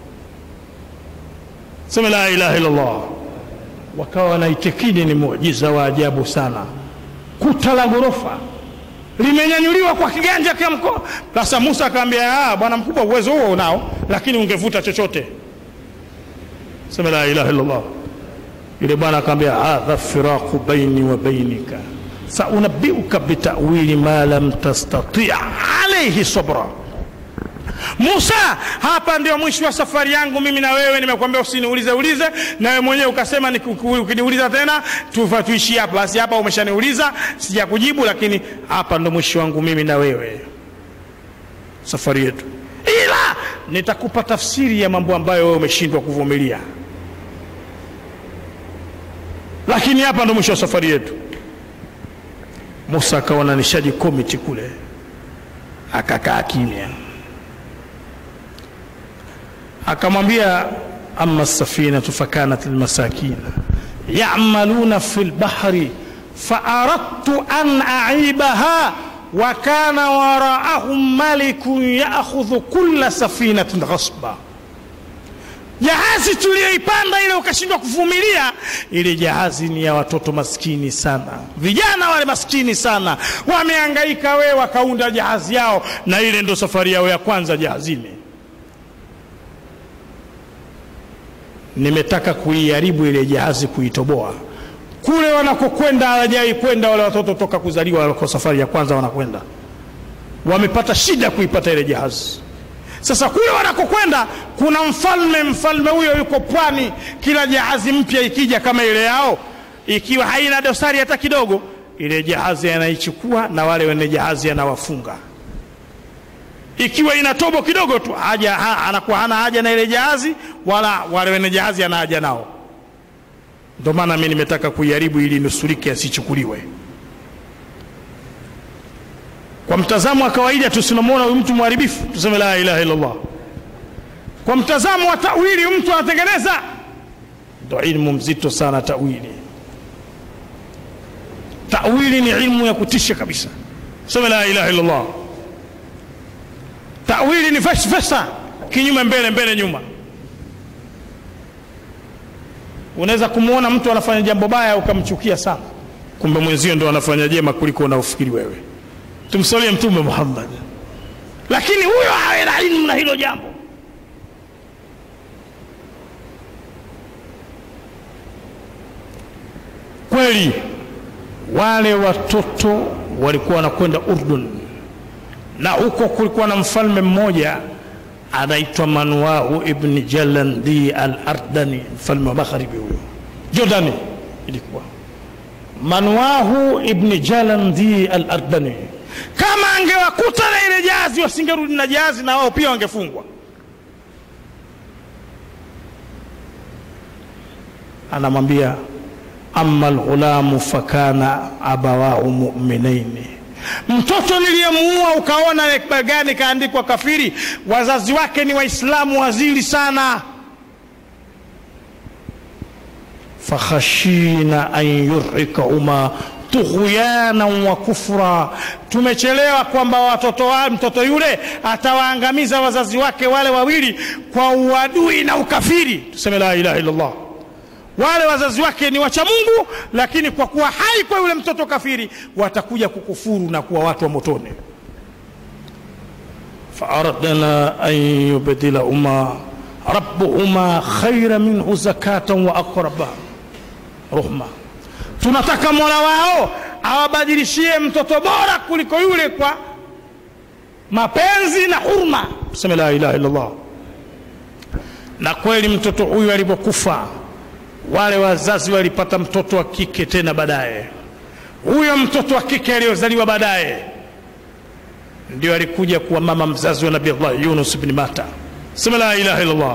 Sema la ilaha illallah. Wakawa wanaitikidi ni muujiza wa ajabu sana. Kuta la ghorofa limenyanyuliwa kwa kiganja cha mkono. Sasa Musa akamwambia, bwana mkubwa, uwezo huo unao, lakini ungevuta chochote. Sema la ilaha illallah. Yule bwana akamwambia hadha firaqu baini wa bainika saunabiuka bitawili ma lam tastati alaihi sabra. Musa, hapa ndio mwisho wa safari yangu mimi na wewe. Nimekwambia usiniulize ulize, na wewe mwenyewe ukasema ukiniuliza tena tuishi hapa. Basi hapa umeshaniuliza sijakujibu, lakini hapa ndo mwisho wangu mimi na wewe, safari yetu, ila nitakupa tafsiri ya mambo ambayo wewe umeshindwa kuvumilia lakini hapa ndo mwisho wa safari yetu. Musa akaona nishaji komiti kule, akakaa kimya, akamwambia ama safinatu fakanat lmasakina yamaluna fi lbahri faaradtu an aibaha wa kana waraahum malikun yaakhudhu kulla safinatin ghasba Jahazi tuliyoipanda ile ukashindwa kuvumilia, ile jahazi ni ya watoto maskini sana, vijana wale maskini sana, wamehangaika, we wakaunda jahazi yao, na ile ndo safari yao ya kwanza jahazini. Nimetaka kuiharibu ile jahazi, kuitoboa kule wanakokwenda, hawajai kwenda wale watoto toka kuzaliwa, kwa safari ya kwanza wanakwenda, wamepata shida kuipata ile jahazi. Sasa kule wanakokwenda kuna mfalme. Mfalme huyo yuko pwani. Kila jahazi mpya ikija kama ile yao, ikiwa haina dosari hata kidogo, ile jahazi anaichukua na wale wenye jahazi anawafunga. Ikiwa ina tobo kidogo tu, haja ha, anakuwa hana haja na ile jahazi, wala wale wenye jahazi ana haja nao. Ndio maana mimi nimetaka kuiharibu ili nusurike asichukuliwe. kwa mtazamo wa kawaida tusinamwona huyu mtu mharibifu tuseme la ilaha illallah kwa mtazamo wa tawili mtu anatengeneza ndo ilmu mzito sana tawili tawili ni ilmu ya kutisha kabisa sema la ilaha illallah tawili ni fesfesa kinyume mbele mbele nyuma unaweza kumwona mtu anafanya jambo baya ukamchukia sana kumbe mwenzio ndo anafanya jema kuliko unaofikiri wewe tumsalie mtume muhammad lakini huyo awe na ilmu na hilo jambo kweli wale watoto walikuwa wanakwenda urdun na huko kulikuwa na mfalme mmoja anaitwa manuahu ibni jalandi al ardani mfalme wa magharibi huyo jordani ilikuwa manuahu ibni jalandi al ardani kama angewakuta na ile jazi wasingerudi na jazi na wao pia wangefungwa anamwambia ama lghulamu fakana abawahu muminaini mtoto niliyemuua ukaona gani kaandikwa kafiri wazazi wake ni waislamu wazili sana fakhashina an yurikahuma tughyanan wa kufra tumechelewa kwamba watoto wa mtoto yule atawaangamiza wazazi wake wale wawili kwa uadui na ukafiri tuseme la ilaha illallah wale wazazi wake ni wacha mungu lakini kwa kuwa hai kwa yule mtoto kafiri watakuja kukufuru na kuwa watu wa motoni faaradna an yubdilahuma rabbuhuma khaira minhu zakatan wa aqraba ruhma tunataka mola wao awabadilishie mtoto bora kuliko yule kwa mapenzi na hurma tuseme la ilaha illallah na kweli mtoto huyu alipokufa wale wazazi walipata mtoto wa kike tena baadaye huyo mtoto wa kike aliyozaliwa baadaye ndio alikuja kuwa mama mzazi wa nabii allah yunus bni mata sema la ilaha illallah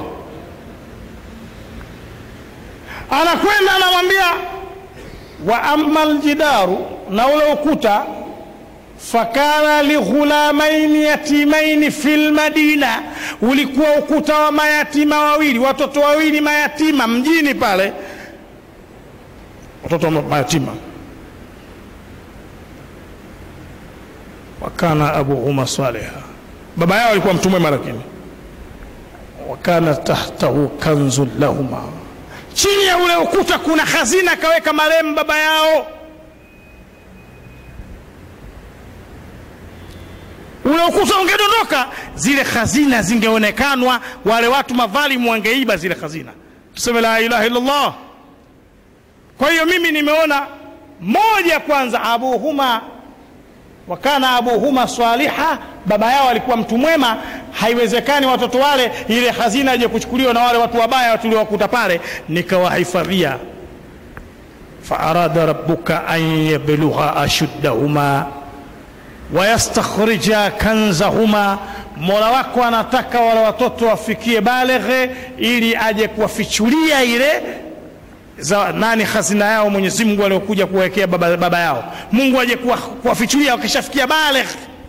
anakwenda anamwambia wa ama ljidaru na ule ukuta fakana lighulamaini yatimaini fi lmadina ulikuwa ukuta wa mayatima wawili watoto wawili mayatima mjini pale watoto wa mayatima wakana abuhuma saliha baba yao alikuwa mtu mwema lakini wakana tahtahu kanzun lahuma chini ya ule ukuta kuna hazina akaweka marehemu baba yao ule ukuta ungedondoka zile hazina zingeonekanwa wale watu madhalimu wangeiba zile hazina tuseme la ilaha illallah kwa hiyo mimi nimeona moja kwanza abuhuma wakana abuhuma swaliha baba yao alikuwa mtu mwema haiwezekani watoto wale ile hazina ije kuchukuliwa na wale watu wabaya tuliowakuta pale nikawahifadhia faarada rabbuka an yablugha ashuddahuma wayastakhrija kanzahuma mola wako anataka wale watoto wafikie baleghe ili aje kuwafichulia ile za nani hazina yao mwenyezi mungu aliokuja kuwawekea baba, baba yao mungu aje kuwafichulia wakishafikia baleghe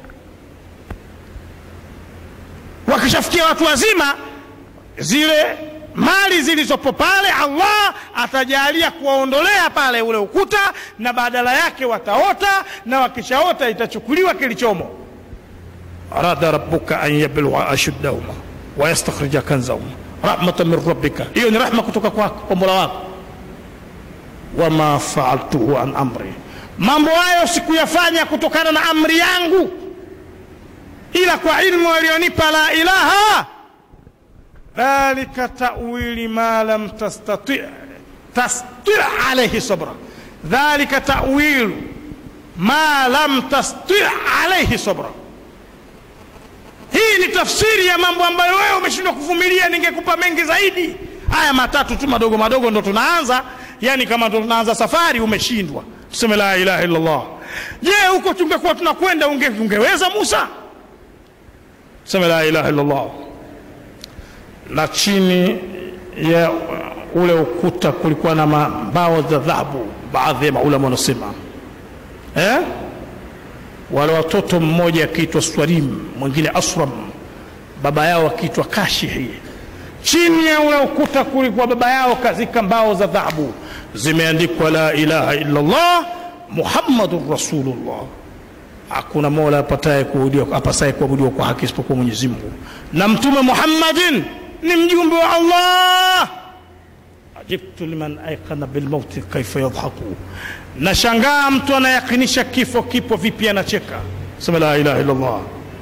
wakishafikia watu wazima zile mali zilizopo pale allah atajalia kuwaondolea pale ule ukuta na badala yake wataota na wakishaota itachukuliwa kilichomo arada rabbuka an yablugha ashuddahuma wayastakhrija kanzahuma rahmatan min rabbika hiyo ni rahma kutoka kwako kwa mola wako wama faaltuhu an amri mambo hayo sikuyafanya kutokana na amri yangu ila kwa ilmu aliyonipa la ilaha dhalika tawili ma lam tastati tasti alaihi sabra dhalika tawilu ma lam tasti alaihi sabra hii ni tafsiri ya mambo ambayo wewe umeshindwa kuvumilia ningekupa mengi zaidi haya matatu tu madogo madogo ndo tunaanza yani kama ndo tunaanza safari umeshindwa tuseme la ilaha illallah je huko tungekuwa tunakwenda unge, ungeweza musa tuseme la ilaha illallah na chini ya ule ukuta kulikuwa na mbao za dhahabu baadhi ya maulama wanasema eh? wale watoto mmoja akiitwa Swarim, mwingine Asram, baba yao akiitwa Kashihi. Chini ya ule ukuta kulikuwa baba yao kazika mbao za dhahabu zimeandikwa la ilaha illa Allah Muhammadun Rasulullah, hakuna mola apataye kuabudiwa apasaye kuabudiwa kwa haki isipokuwa Mwenyezi Mungu, na Mtume Muhammadin ni mjumbe wa Allah. Ajibtu liman aikana bilmauti kaifa yadhaku, nashangaa mtu anayakinisha kifo kipo vipi anacheka. Sema la ilaha illa Allah.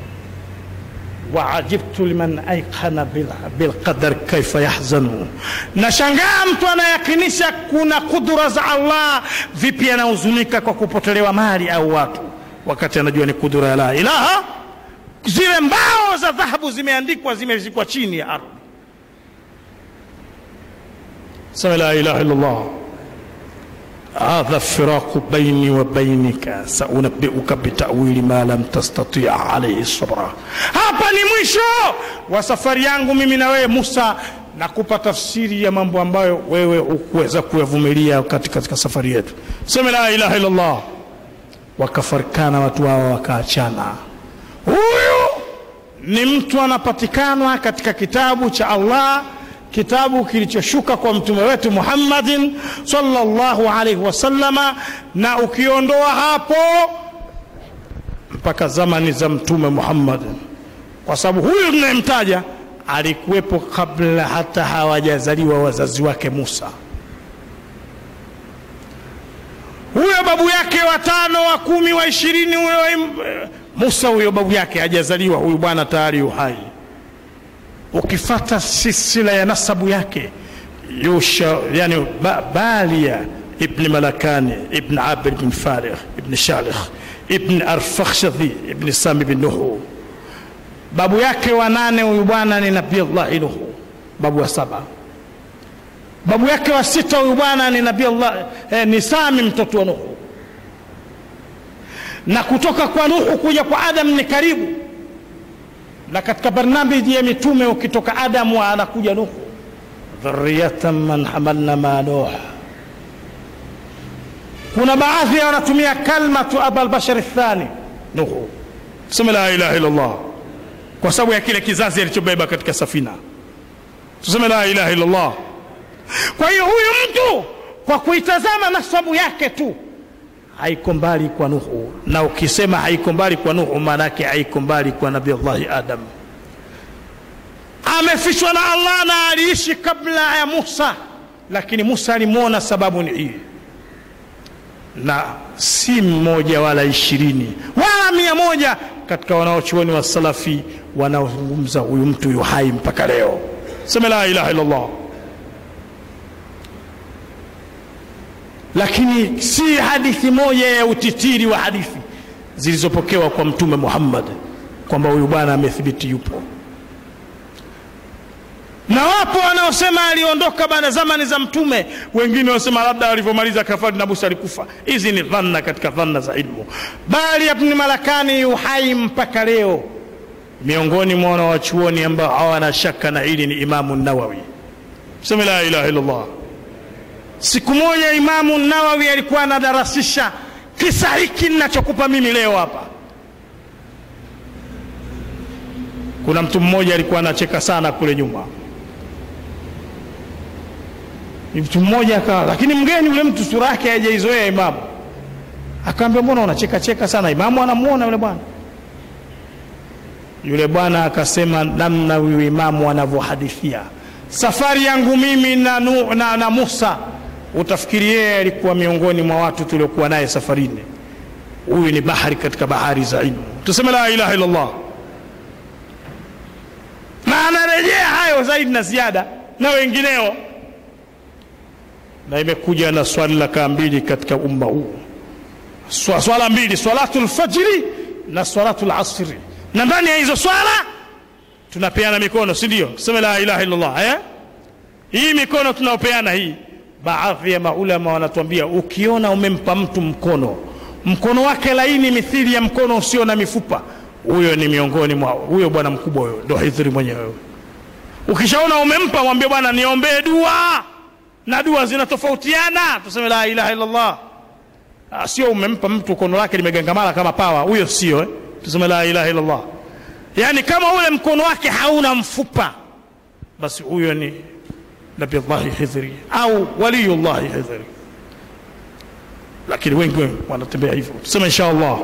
Waajibtu liman aikana bilqadar kaifa yahzanu, nashangaa mtu anayakinisha kuna kudura za Allah vipi anahuzunika kwa kupotelewa mali au watu, wakati anajua ni kudura ya la ilaha. Zile mbao za dhahabu zimeandikwa, zimezikwa chini ya ardhi. Sema la ilaha illa Allah. hadha firaqu baini wa bainika saunabbiuka bitawili ma lam tastati alayhi sabra. Hapa ni mwisho wa safari yangu mimi na wewe Musa, nakupa tafsiri ya mambo ambayo wewe hukuweza kuyavumilia katika, katika safari yetu. Sema la ilaha illa Allah. Wakafarikana watu hao wakaachana. Huyu ni mtu anapatikana katika kitabu cha Allah kitabu kilichoshuka kwa mtume wetu Muhammadin sallallahu alaihi wasallama, na ukiondoa hapo mpaka zamani za mtume Muhammad, kwa sababu huyu tunayemtaja alikuwepo kabla hata hawajazaliwa wazazi wake Musa. Huyo babu yake wa tano wa kumi wa ishirini huyo Musa, huyo babu yake hajazaliwa, huyu bwana tayari uhai ukifata silsila ya nasabu yake Yusha, yani ba, Balia ibn Malakani ibn Abir ibn Farigh ibn Shalikh ibn Arfakhshadhi ibn Sami ibn Nuhu. Babu yake wa nane huyu bwana ni Nabii Allah Nuhu, babu wa saba. Babu yake wa sita huyu bwana ni Nabii Allah eh, ni Sami mtoto wa Nuhu, na kutoka kwa Nuhu kuja kwa Adam ni karibu na katika barnamiji ya mitume ukitoka Adamu anakuja Nuhu, dhurriyatan man hamalna ma Nuh. Kuna baadhi ya wanatumia kalmatu abal bashar thani Nuhu, sema la ilaha illa Allah, kwa sababu ya kile kizazi alichobeba katika safina. Tuseme la ilaha illa Allah. Kwa hiyo huyu mtu kwa kuitazama nasabu yake tu haiko mbali kwa Nuhu, na ukisema haiko mbali kwa Nuhu, maana yake haiko mbali kwa Nabii Allahi Adam. Amefichwa na Allah na aliishi kabla ya Musa, lakini Musa alimwona. Sababu ni hii, na si mmoja wala ishirini wala mia moja katika wanaochuoni wa Salafi wanaozungumza huyu mtu yu hai mpaka leo. Sema la ilaha illallah. lakini si hadithi moja ya utitiri wa hadithi zilizopokewa kwa Mtume Muhammad kwamba huyu bwana amethibiti yupo, na wapo wanaosema aliondoka baada zamani za Mtume, wengine wanasema labda alivyomaliza kafari na Musa alikufa. Hizi ni dhanna katika dhanna za ilmu, bali Ibn Malakani yuhai mpaka leo. Miongoni mwa wanawachuoni ambao hawana shaka na hili ni Imamu Nawawi. Sema la ilaha illallah. Siku moja Imamu Nawawi alikuwa anadarasisha kisa hiki ninachokupa mimi leo hapa. Kuna mtu mmoja alikuwa anacheka sana kule nyuma, mtu mmoja akawa, lakini mgeni yule mtu sura yake hajaizoea Imamu, akaambia mbona unacheka cheka sana? Imamu anamuona yule bwana. Yule bwana akasema, namna huyu Imamu anavyohadithia safari yangu mimi na, nu, na, na Musa utafikiri yeye alikuwa miongoni mwa watu tuliokuwa naye safarini. Huyu ni bahari katika bahari za ilmu. Tuseme la ilaha illallah, na anarejea hayo zaidi na ziada na wengineo, na imekuja na swali la kaa mbili katika umma huu, swala mbili, swalatu lfajiri na swalatu lasri, na ndani ya hizo swala tunapeana mikono, si ndio? Tuseme la ilaha illallah eh? Hii mikono tunaopeana hii Baadhi ya maulama wanatuambia ukiona umempa mtu mkono, mkono wake laini mithili ya mkono usio na mifupa, huyo ni miongoni mwa huyo bwana mkubwa, huyo ndo Hidhri mwenyewe. Ukishaona umempa, mwambie bwana, niombee dua, na dua zinatofautiana. Tuseme la ilaha illallah. Ah, sio umempa mtu kono lake limegangamala kama pawa, huyo sio eh? Tuseme la ilaha illallah. Yani kama ule mkono wake hauna mfupa, basi huyo ni Nabiullahi Khidri au waliyullahi Khidri, lakini wengi wanatembea hivyo. Tuseme insha Allah.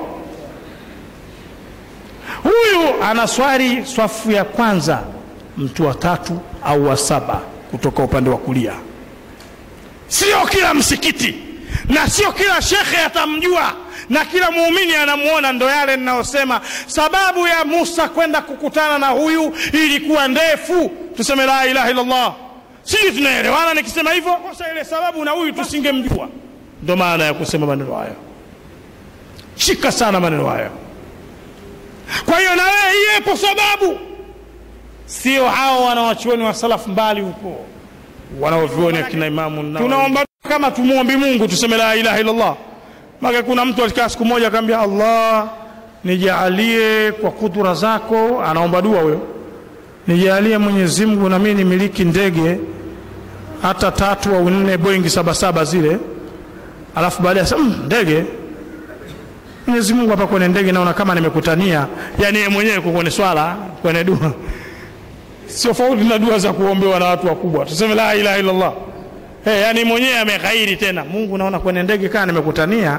Huyu anaswali swafu ya kwanza, mtu wa tatu au wa saba kutoka upande wa kulia. Sio kila msikiti na sio kila shekhe atamjua na kila muumini anamuona. Ndo yale ninayosema, sababu ya Musa kwenda kukutana na huyu ilikuwa ndefu. Tuseme la ilaha illallah, sijui tunaelewana nikisema hivyo. Kosa ile sababu na huyu tusingemjua. Ndo maana ya kusema maneno hayo. Shika sana maneno hayo. Kwa hiyo na wewe iyepo sababu, sio hao wanawachuoni wa salafu mbali huko wanaovyuoni akina Imamu Nawawi. Tunaomba kama tumwombi Mungu tuseme la ilaha illallah. Maka kuna mtu alikaa siku moja akamwambia Allah, nijaalie kwa kudura zako, anaomba dua huyo, nijaalie Mwenyezi Mungu na mimi nimiliki ndege hata tatu au nne Boeing sabasaba zile, alafu baadaye sasa mm, ndege Mwenyezi Mungu hapa kwenye ndege naona kama nimekutania, yani yeye mwenyewe kwenye swala kwenye dua sio faudi na dua za kuombewa na watu wakubwa. Tuseme la ilaha illallah. Hey, yani mwenyewe ameghairi tena, Mungu naona kwenye ndege kaa nimekutania.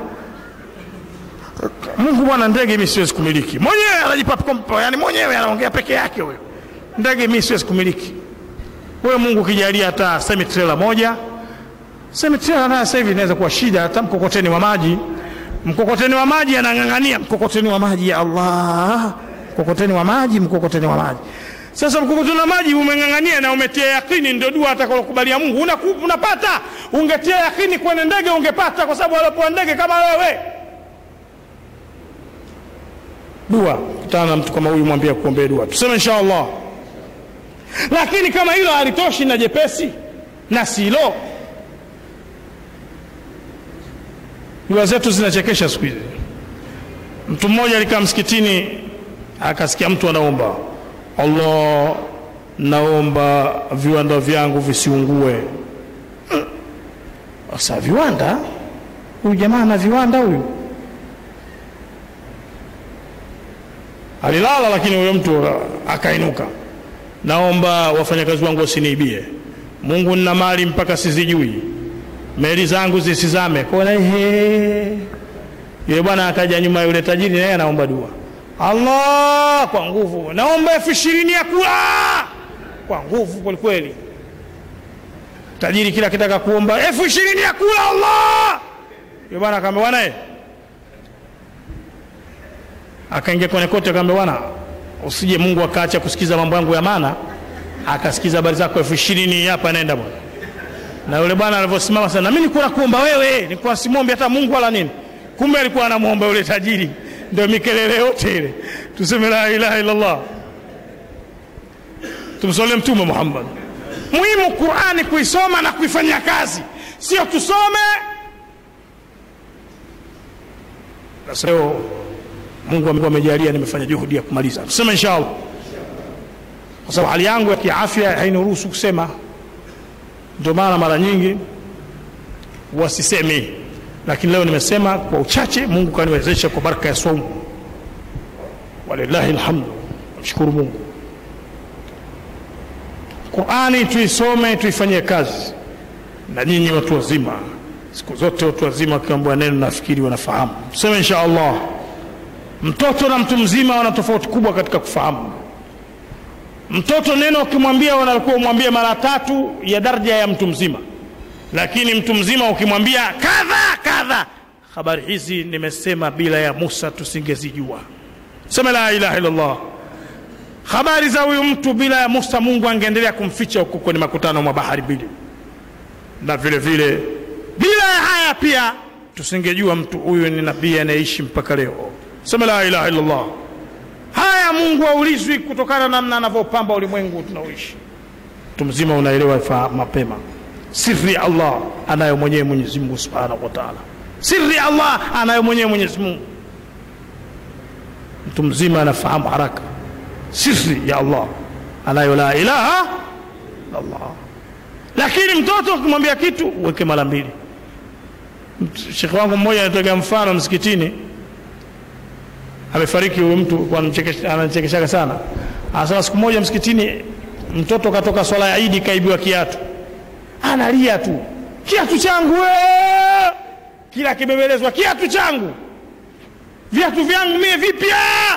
Mungu bwana, ndege mimi siwezi kumiliki. Mwenyewe anajipa kompo, yani mwenyewe anaongea peke yake huyo. Ndege mimi siwezi kumiliki. Wewe Mungu kijalia hata semi trailer moja. Semi trailer nayo sasa hivi inaweza kuwa shida, hata mkokoteni wa maji. Mkokoteni wa maji anang'ang'ania mkokoteni wa maji, ya Allah, mkokoteni wa maji, mkokoteni wa maji. Sasa mkokoteni wa maji umeng'ang'ania na umetia yakini, ndio dua atakalokubalia Mungu una, unapata. Ungetia yakini kwenye ndege ungepata, kwa sababu alipoa ndege kama wewe. Dua kutana na mtu kama huyu, mwambie kuombea dua, tuseme insha Allah. Lakini kama hilo halitoshi na jepesi na silo, dua zetu zinachekesha siku hizi. Mtu mmoja alikaa msikitini akasikia mtu anaomba Allah, naomba viwanda vyangu visiungue. Sasa viwanda, huyu jamaa ana viwanda huyu? Alilala, lakini huyo mtu akainuka, naomba wafanyakazi wangu wasiniibie. Mungu, nina mali mpaka sizijui, meli zangu zisizame. Kona ehe, yule bwana akaja nyuma, yule tajiri naye anaomba dua Allah kwa nguvu, naomba elfu ishirini ya kula kwa nguvu kwelikweli. Tajiri kila kitaka kuomba elfu ishirini ya kula Allah. Yule bwana akaambia bwana, eh, akaingia kwenye kote, akaambia bwana, usije Mungu akaacha kusikiza mambo yangu ya maana, akasikiza habari zako elfu ishirini hapa, naenda bwana. Na yule bwana alivyosimama sana, mimi nilikuwa nakuomba wewe, nilikuwa simwombi hata Mungu wala nini, kumbe alikuwa anamwomba yule tajiri ndio mikelele yote ile. Tuseme la ilaha illallah, tumsolie Mtume Muhammad. Muhimu Qurani kuisoma na kuifanyia kazi, sio tusome leo. Mungu amejalia nimefanya juhudi ya kumaliza, tuseme inshallah, kwa sababu hali yangu ya kiafya hainiruhusu kusema. Ndio maana mara nyingi wasisemi lakini leo nimesema kwa uchache. Mungu kaniwezesha kwa baraka ya saumu, walillahi alhamdu, namshukuru Mungu. Qurani tuisome, tuifanyie kazi, na nyinyi watu wazima, siku zote watu wazima wakiambiwa neno nafikiri wanafahamu. Tuseme insha Allah, mtoto na mtu mzima wana tofauti kubwa katika kufahamu. Mtoto neno ukimwambia, wanakuwa umwambie mara tatu ya daraja ya mtu mzima lakini mtu mzima ukimwambia kadha kadha, habari hizi nimesema bila ya Musa tusingezijua. Sema la ilaha illallah. Habari za huyu mtu bila ya Musa, Mungu angeendelea kumficha huko kwenye makutano mwa bahari mbili, na vile vile bila ya haya pia tusingejua mtu huyu ni nabii anayeishi mpaka leo. Sema la ilaha illallah. Haya Mungu haulizwi kutokana na namna anavyopamba ulimwengu tunaoishi. Mtu mzima unaelewa mapema siri ya Allah anayo mwenyewe Mwenyezi Mungu Subhanahu wa Ta'ala. Siri ya Allah anayo mwenyewe Mwenyezi Mungu. Mtu mzima anafahamu haraka siri ya Allah anayo la ilaha Allah. Lakini mtoto ukimwambia kitu uweke mara mbili, shekhe wangu mmoja anatoga mfano msikitini amefariki huyu mtu kwa anamchekesha- ananichekeshaga sana anasema siku moja msikitini mtoto katoka swala ya idi kaibiwa kiatu analia tu kiatu changu wee! kila kibebelezwa kiatu changu viatu vyangu mie vipya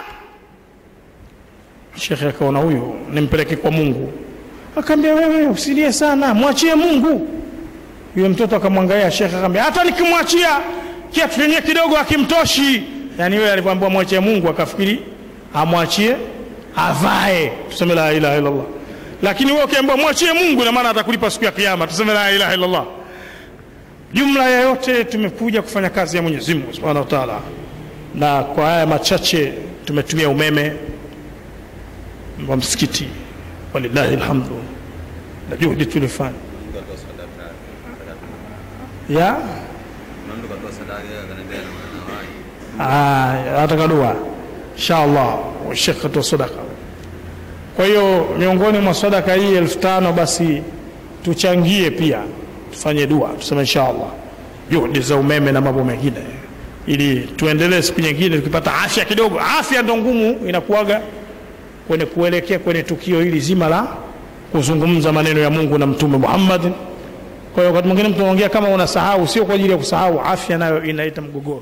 shekhe akaona huyu nimpeleke kwa mungu akaambia wewe usilie sana mwachie mungu yule mtoto akamwangalia shekhe akamwambia hata nikimwachia kiatu chenyewe kidogo akimtoshi yani wewe alivyoambiwa mwachie mungu akafikiri amwachie avae tuseme la ilaha illallah lakini wewe ukiambiwa mwachie mungu ina maana atakulipa siku ya kiyama tuseme la ilaha illallah jumla ya yote tumekuja kufanya kazi ya mwenyezi mungu subhanahu wa taala na kwa haya machache tumetumia umeme wa msikiti walillahi alhamdu na juhudi tulifanya Mtu atoa sadaka, sadaka. ya Kuna mtu katoa sadaka yeye akaniambia na wanawake. Ah, ataka dua inshallah shekh katoa sadaka kwa hiyo miongoni mwa sadaka hii elfu tano basi tuchangie pia tufanye dua tuseme inshallah juhudi za umeme na mambo mengine ili tuendelee siku nyingine tukipata afya kidogo afya ndo ngumu inakuwaga kwenye kuelekea kwenye tukio hili zima la kuzungumza maneno ya mungu na mtume muhammad kwa hiyo wakati mwingine mtu anaongea kama unasahau sio kwa ajili ya kusahau afya nayo inaleta mgogoro